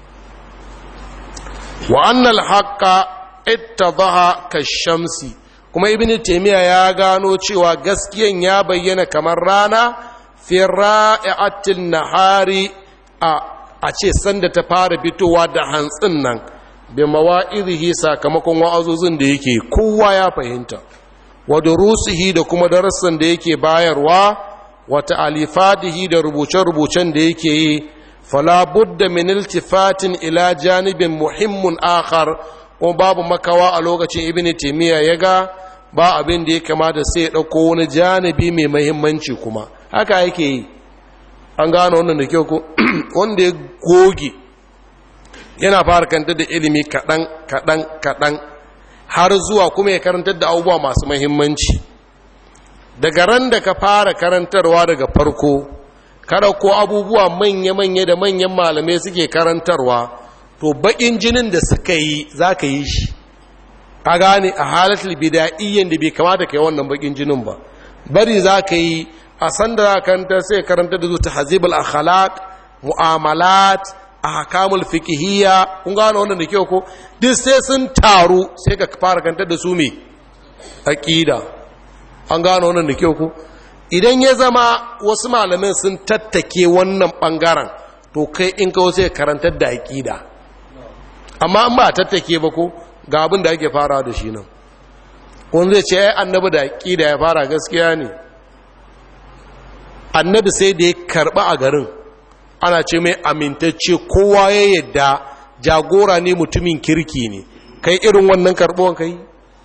wa annal haqqa ittadaha kashamsi kuma ibnu taymiya ya gano cewa gaskiyan ya bayyana kamar rana fi ra'i'atil nahari a a ce sanda ta fara fitowa da hantsin nan bi mawa'izihi sakamakon wa'azozin da yake kowa ya fahimta wa durusihi da kuma darussan da yake bayarwa wa ta'alifatihi da rubuce-rubucen da yake yi fala budda min iltifatin ila janibin muhimmin akhar ko babu makawa a lokacin ibn taymiya ya ga ba abin da ya kamata sai ya dauko wani janibi mai muhimmanci kuma haka yake yi an gano wannan da kyau ko wanda ya goge yana fara kantar da ilimi kaɗan kaɗan kaɗan har zuwa kuma ya karantar da abubuwa masu mahimmanci daga ran da ka fara karantarwa daga farko kada ko abubuwa manya-manya da manyan malamai suke karantarwa to baƙin jinin da suka yi za ka yi shi a gane a halatul bida'iyyan da bai kamata ka yi wannan baƙin jinin ba bari za ka yi a sanda za karanta sai karanta da zuta hazibul akhlaq mu'amalat ahkamul fiqhiyya kun gano wannan da kyau ko duk sai sun taru sai ka fara karanta da su me aqida an gano wannan da kyau ko idan ya zama wasu malamin sun tattake wannan bangaren to kai in ka sai karantar da aqida amma an ba tattake ba ko ga abin da ake fara da shi nan wanda zai ce ai annabi da aqida ya fara gaskiya ne annabi sai da ya karɓa a garin ana ce mai amintacce kowa ya yadda jagora ne mutumin kirki ne kai irin wannan karɓuwan kai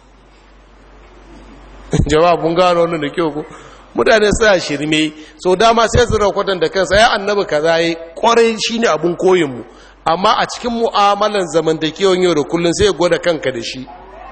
jawabin gano wannan da kyau ko mutane suna shirme so dama sai su rakwatan da kansa ya annabi kaza yi kwarai shine abun koyinmu amma a cikin mu'amalan zamantakewan yau da kullum sai gwada kanka da shi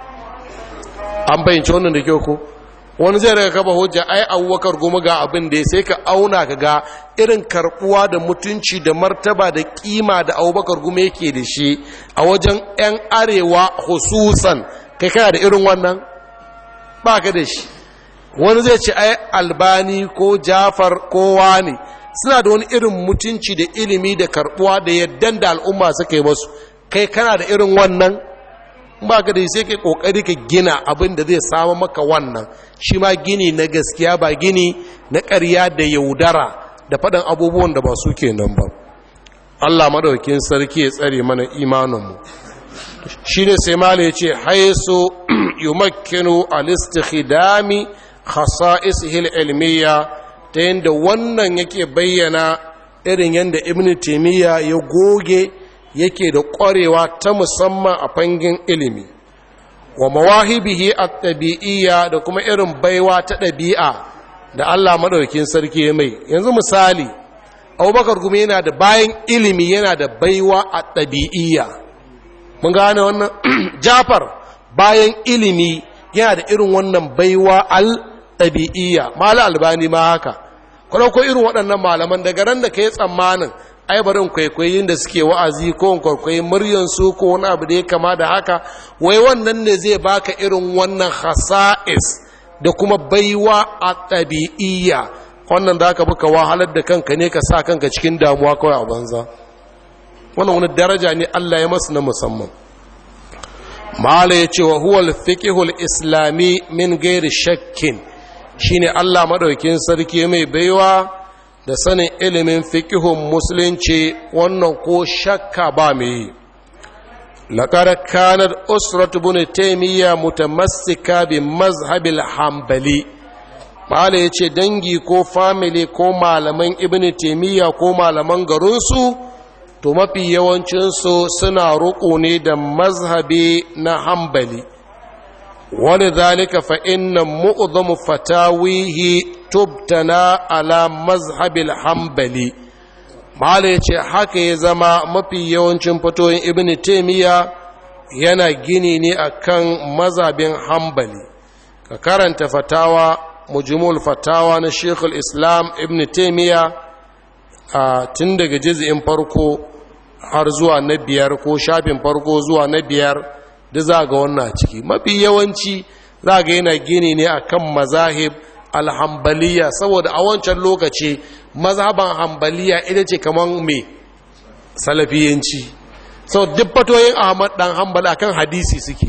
an bayyance wannan da kyau ko wani zai daga kaba hujja ai abubakar goma ga abin da sai ka auna ka ga irin karbuwa da mutunci da martaba da kima da abubakar goma yake da shi a wajen 'yan arewa hususan kai kana da irin wannan ba ka da shi wani zai ce ai albani ko jafar kowa ne suna da wani irin mutunci da ilimi da karbuwa da yaddan da al'umma suka yi masu kai kana da irin wannan ba ka da sai kai kokari ka gina abin da zai samu maka wannan shi ma gini na gaskiya ba gini na ƙarya da yaudara da faɗin abubuwan da ba su ke nan ba Allah madaukin sarki ya tsare mana imaninmu shi ne sai mala ya ce haisu yumakkinu al-istikhdami khasa'isihi al-ilmiyya ta yadda wannan yake bayyana irin yadda ibn taymiya ya goge yake da ƙwarewa ta musamman a fangin ilimi wa mawahibihi at-tabi'iyya da kuma irin baiwa ta ɗabi'a da Allah madaukakin sarki ya mai yanzu misali Abubakar kuma yana da bayan ilimi yana da baiwa a ɗabi'iyya mun gane wannan Jafar bayan ilimi yana da irin wannan baiwa al ɗabi'iyya mala albani ma haka kuma ko irin waɗannan malaman daga ran da ka yi tsammanin ai barin kwaikwayin da suke wa'azi ko kwaikwayin muryansu ko wani abu da ya kama da haka wai wannan ne zai baka irin wannan hasa'is da kuma baiwa a ɗabi'iyya wannan da aka buka wahalar da kanka ne ka sa kanka cikin damuwa kawai a banza wannan wani daraja ne Allah ya masu na musamman mala ya ce wa huwal fiqhul islami min gairi shakkin shine Allah madaukin sarki mai baiwa da sanin ilimin fikihun musulunci wannan ko shakka ba mai yi laƙar kanar usratu bin taimiyya mutamassika bi mazhabil hambali mala ya ce dangi ko famili ko malaman ibn taimiyya ko malaman garinsu to mafi yawancinsu suna roƙo ne da mazhabi na hambali wani zalika fa inna mu'udhamu fatawihi tubtana ala mazhabil hambali mala ya ce haka ya zama mafi yawancin fatoyin ibn taimiyya yana gini ne akan mazhabin hambali ka karanta fatawa mujmul fatawa na shekul islam ibn taimiyya a tun daga jiz'in farko har zuwa na biyar ko shafin farko zuwa na biyar da za ga wannan ciki mafi yawanci za ga yana gini ne akan mazahib alhambaliya saboda a wancan lokaci mazhaban hambaliya ita ce kamar mai salafiyanci sau duk fatoyin ahmad dan hambali akan hadisi suke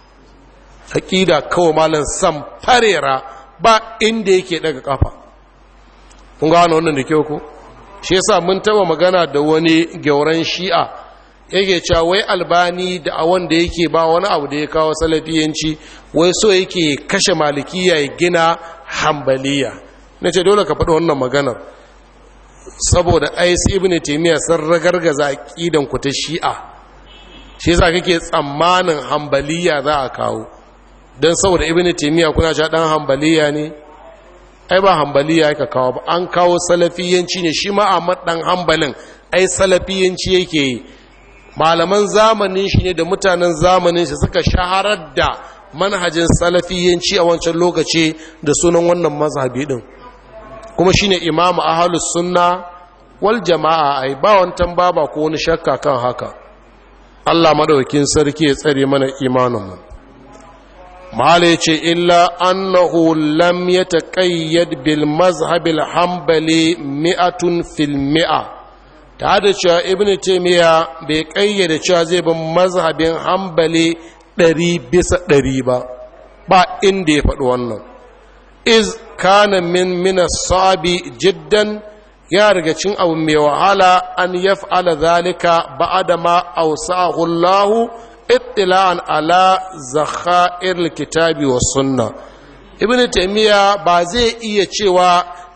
aƙida kawai malam sam farera ba inda yake daga kafa kun gano wannan da kyau ko shi yasa mun taba magana da wani gyauran shi'a yake cewa wai albani da a wanda yake ba wani abu da ya kawo salafiyanci wai so yake kashe malikiya ya gina hambaliya na ce dole ka faɗi wannan maganar saboda ais ibn taimiyya sun ragargaza aqidan ku ta shi'a shi yasa kake tsammanin hambaliya za a kawo dan saboda ibn taimiyya kuna cewa dan hambaliya ne ai ba hambaliya aka kawo ba an kawo salafiyanci ne shi ma Ahmad dan hambalin ai salafiyanci yake yi malaman zamanin shi ne da mutanen zamanin shi suka shaharar da manhajin salafiyanci a wancan lokaci da sunan wannan mazhabi din kuma shine imamu ahlus sunna wal jama'a ai ba wantan baba ko wani shakka kan haka Allah madaukakin sarki ya tsare mana imanin mu mala yace illa annahu lam yataqayyad bil mazhabil hanbali mi'atun fil mi'a ta da cewa ibn taimiyya bai kayyade cewa zai bin mazhabin hambali ɗari bisa ɗari ba ba inda ya faɗi wannan iz kana min mina sabi jiddan ya riga cin abu mai wahala an yaf'ala zalika ba'da ma awsa'ahu Allah ittila'an ala zakhair kitabi was sunna ibn taimiyya ba zai iya cewa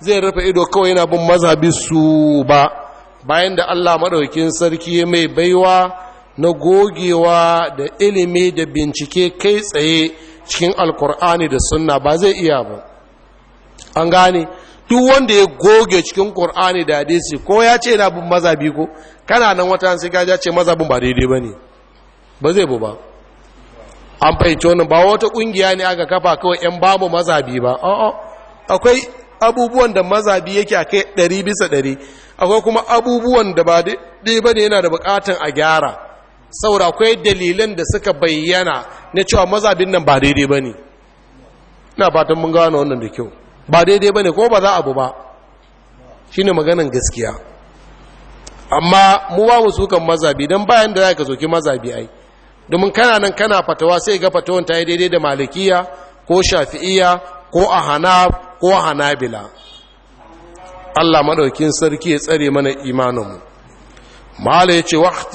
zai rufe ido kawai yana bin mazhabi su ba bayan da Allah maɗaukin sarki mai baiwa na gogewa da ilimi da bincike kai tsaye cikin alkur'ani da sunna ba zai iya ba an gane duk wanda ya goge cikin qur'ani da hadisi ko ya ce yana bin mazhabi ko kana nan wata sai ka ce mazhabin ba daidai bane ba zai bu ba an fahimci wannan ba wata kungiya ne aka kafa kawai yan babu mazhabi ba a'a akwai abubuwan da mazhabi yake a kai ɗari bisa ɗari akwai kuma abubuwan da ba daidai ba ne yana da bukatan a gyara saboda akwai dalilan da suka bayyana na cewa mazhabin nan ba daidai ba ne ina fatan mun gano wannan da kyau ba daidai ba ne ko ba za abu ba shi ne maganan gaskiya amma mu ba mu sukan mazhabi don bayan da za ka zoki mazhabi ai domin kana nan kana fatawa sai ga fatawan ta yi daidai da malikiya ko shafi'iya ko a hanaf ko a hanabila Allah maɗaukin sarki ya tsare mana imaninmu mala ya ce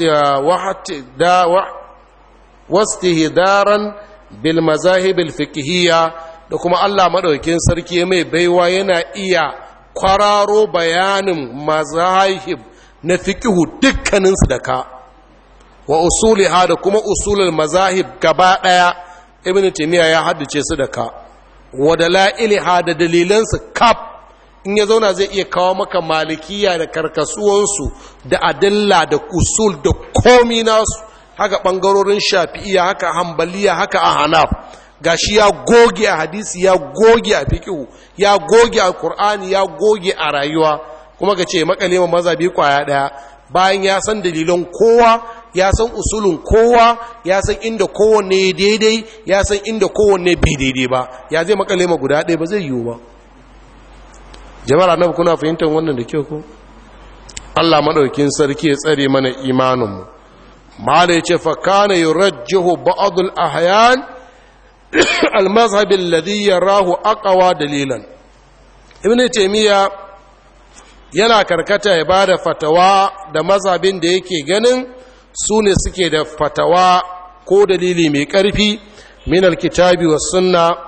wasti hidaran bil mazahibil fikihiyya da kuma Allah maɗaukin sarki mai baiwa yana iya kwararo bayanin mazahib na fikihu dukkaninsu da ka wa usuliha da kuma usulul mazahib gaba ɗaya ibn taymiya ya haddace su da ka wa dalailiha da dalilansu kaf in ya zauna zai iya kawo maka malikiya da karkasuwansu da adilla da usul da komi nasu haka ɓangarorin shafi'iya haka hambaliya haka a hanaf gashi ya goge a hadisi ya goge a fikihu ya goge a qur'ani ya goge a rayuwa kuma ga ce makale ma mazabi kwaya daya bayan ya san dalilan kowa ya san usulun kowa ya san inda kowanne daidai ya san inda kowanne bai daidai ba ya zai makale ma guda ɗaya ba zai yiwu ba jama'ar annabi kuna fahimtar wannan da kyau ko Allah madaukin sarki ya tsare mana imaninmu mala yace fa kana yurajjihu ba'd al-ahyan al-mazhab alladhi yarahu aqwa dalilan ibn taymiya yana karkata ya bada fatawa da mazhabin da yake ganin su ne suke da fatawa ko dalili mai ƙarfi min alkitabi wa sunna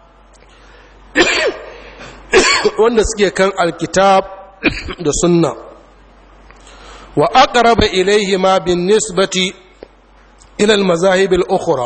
wanda suke kan alkitab da sunna wa aqraba ilayhi ma bin nisbati ila almazahib al-ukhra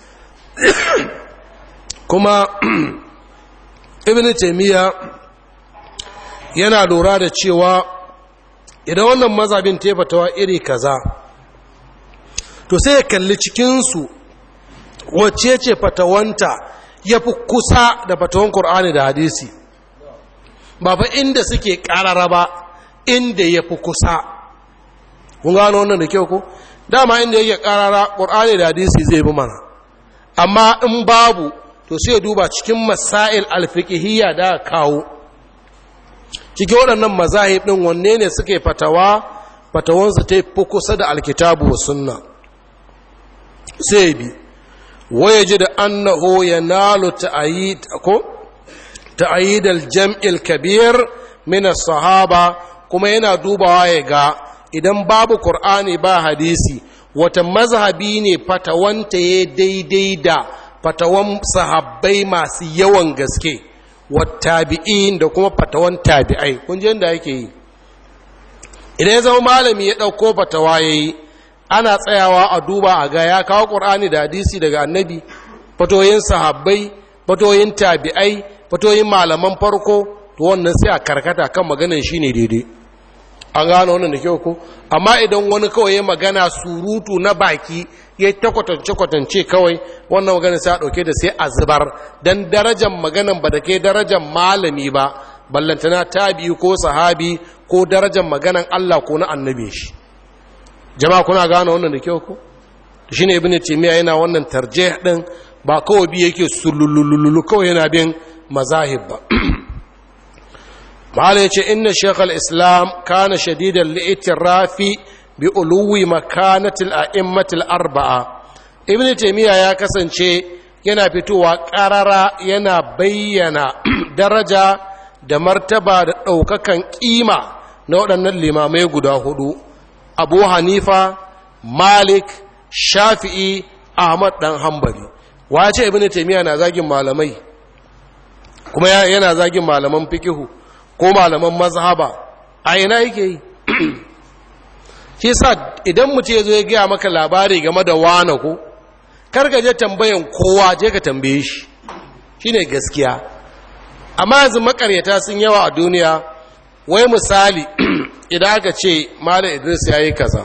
kuma ibn taymiya yana lura da cewa idan wannan mazhabin ta fatawa iri kaza to sai ya kalli cikinsu wacce ce fatawanta ya fi kusa da fatawan Kur'ani da hadisi ba fa inda suke ƙarara ba inda ya fi kusa kun gano wannan da kyau ko dama inda yake ƙarara Kur'ani da hadisi zai bi mana amma in babu to sai ya duba cikin masail alfiqhiyya da kawo cikin waɗannan mazahib ɗin wanne ne suke fatawa fatawansu ta fi kusa da alkitabu wa sunna sai bi waya ji da annahu ya nalo ta'ayid aljam'il kabir min sahaba kuma yana dubawa ya ga idan babu qur'ani ba hadisi wata mazhabi ne fatawanta ya daidai da fatawan sahabbai masu yawan gaske wattabi'in da kuma fatawan tabi'ai kun ji yadda yake yi idan ya zama malami ya ɗauko fatawa ya yi ana tsayawa a duba a ga ya kawo ƙur'ani da hadisi daga annabi fatoyin sahabbai fatoyin tabi'ai fatoyin malaman farko to wannan sai a karkata kan maganan shi ne daidai an gano wannan da kyau ko amma idan wani kawai ya magana surutu na baki ya ta kwatance-kwatance kawai wannan magana sai a ɗauke da sai a zubar don darajar maganan ba da ke darajar malami ba ballantana tabi ko sahabi ko darajar maganan Allah ko na annabi shi jama'a kuna gane wannan da kyau ko shi ne ibn timiya yana wannan tarjih din ba kawai bi yake sululululu kawai yana bin mazahib ba mahala yace inna shaykh al-islam kana shadidan li'tirafi bi uluwi makanati al-a'immati al-arba'a ibn timiya ya kasance yana fitowa karara yana bayyana daraja da martaba da ɗaukakan ƙima na waɗannan limamai guda hudu abu hanifa malik shafi'i ahmad dan hambali wace ibn taymiya na zagin malamai kuma yana zagin malaman fikihu ko malaman mazhaba a ina yake yi shi sa idan mutum ya zo ya gaya maka labari game da wane ko karka je tambayan kowa je ka tambaye shi shine gaskiya amma yanzu makaryata sun yawa a duniya wai misali idan aka ce malam idris ya yi kaza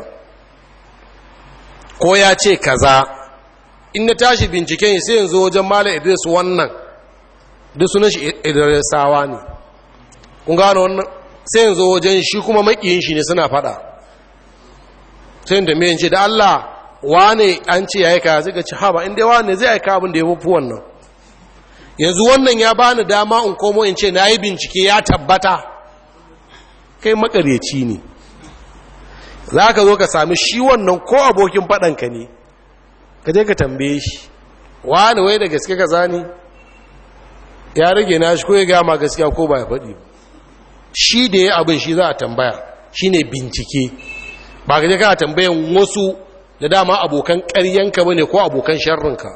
ko ya ce kaza in na tashi binciken sai yanzu wajen malam idris wannan duk sunan shi idrisawa ne kun gano wannan sai yanzu wajen shi kuma makiyin shi ne suna fada sai da mai ce da Allah wane an ce ya yi kaza zai ga ci haba inda wane zai aika abin da ya fi wannan yanzu wannan ya bani dama in komo in ce na yi bincike ya tabbata kai makaryaci ne za ka zo ka sami shi wannan ko abokin faɗanka ne ka je ka tambaye shi wani wai da gaske ka zani ya rage na shi ko ya gama gaskiya ko ba ya faɗi shi da ya abin shi za a tambaya shi ne bincike ba ka je kana tambayan wasu da dama abokan ƙaryanka ba ne ko abokan sharrinka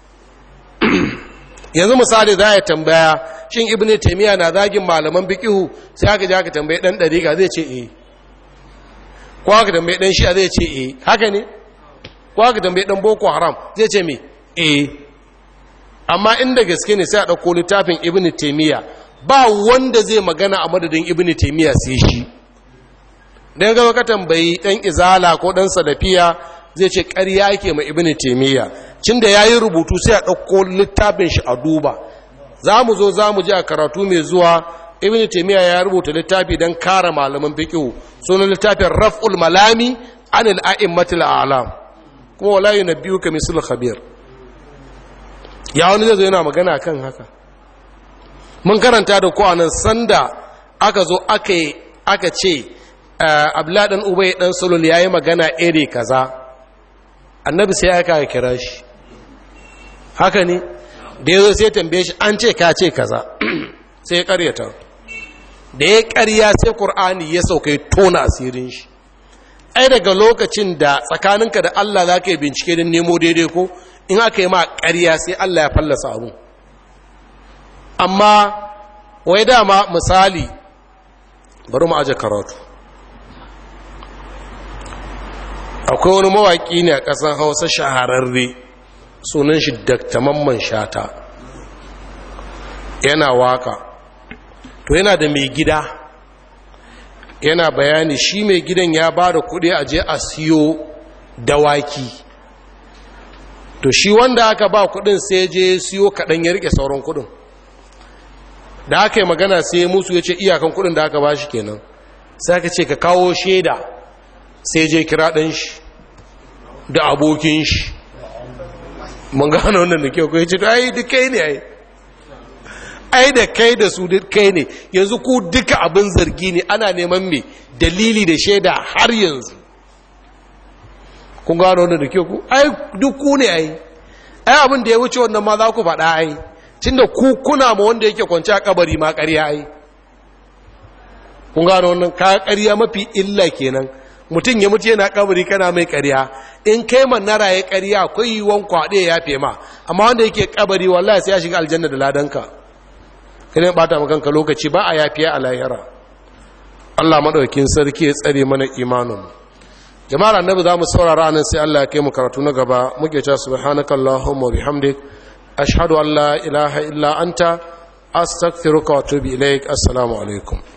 yanzu misali za a tambaya shin ibn taimiyya na zagin malaman bikihu sai aka ji aka tambaye dan dariƙa zai ce eh ko aka tambaye dan shi'a zai ce eh haka ne ko aka tambaye dan boko haram zai ce me eh amma inda gaske ne sai a ɗauko littafin ibn taimiyya ba wanda zai magana a madadin ibn taimiyya sai shi dan ga ka tambayi dan izala ko dan salafiya zai ce ƙarya yake ma ibn taimiyya cin da ya yi rubutu sai a ɗauko littafin shi a duba za mu zo za mu ji a karatu mai zuwa ibn taimiyya ya rubuta littafi don kare malaman fiƙihu sunan littafin raf'ul malami an al'a'immatul a'lam kuma wala yunabbiyu ka misul khabir ya wani zai zo yana magana kan haka mun karanta da ko anan sanda aka zo aka aka ce abdullahi dan ubay dan sulul yayi magana iri kaza annabi sai aka kira shi haka ne da ya zo sai tambaye shi an ce ka ce kaza sai ya karyata da ya karya sai ƙur'ani ya sauka ya tona asirin shi ai daga lokacin da tsakaninka da Allah za ka yi bincike don nemo daidai ko in aka yi ma karya sai Allah ya fallasa abu amma wai dama misali bari mu aje karatu akwai wani mawaƙi ne a ƙasar hausa shahararre sunan shi dakta mamman shata yana waka to yana da mai gida yana bayani shi mai gidan ya ba da kuɗi a je a siyo dawaki to shi wanda aka ba kuɗin sai je siyo kaɗan ya rike sauran kuɗin da aka yi magana sai musu ya ce iyakan kuɗin da aka ba shi kenan sai aka ce ka kawo shaida sai je kira ɗan shi da abokin shi mun gano wannan da kyau kai ce to ai duk kai ne ai ai da kai da su duk kai ne yanzu ku duka abin zargi ne ana neman me dalili da shaida har yanzu kun gano wannan da kyau ku ai duk ku ne ai ai abin da ya wuce wannan ma za ku faɗa ai tunda ku kuna ma wanda yake kwance a kabari ma ƙarya ai kun gano wannan ka ƙarya mafi illa kenan mutum ya mutu yana kabari kana mai ƙarya in kai manara ya ƙarya akwai yiwuwan kwaɗe ya fe ma amma wanda yake kabari wallahi sai ya shiga aljanna da ladanka kai bata maka kanka lokaci ba a yafiya a lahira Allah madaukakin sarki ya tsare mana imanin jama'ar annabi za mu saurara nan sai Allah ya kai mu karatu na gaba muke cewa subhanakallahumma bihamdik ashhadu an la ilaha illa anta astaghfiruka wa atubu ilaik assalamu alaikum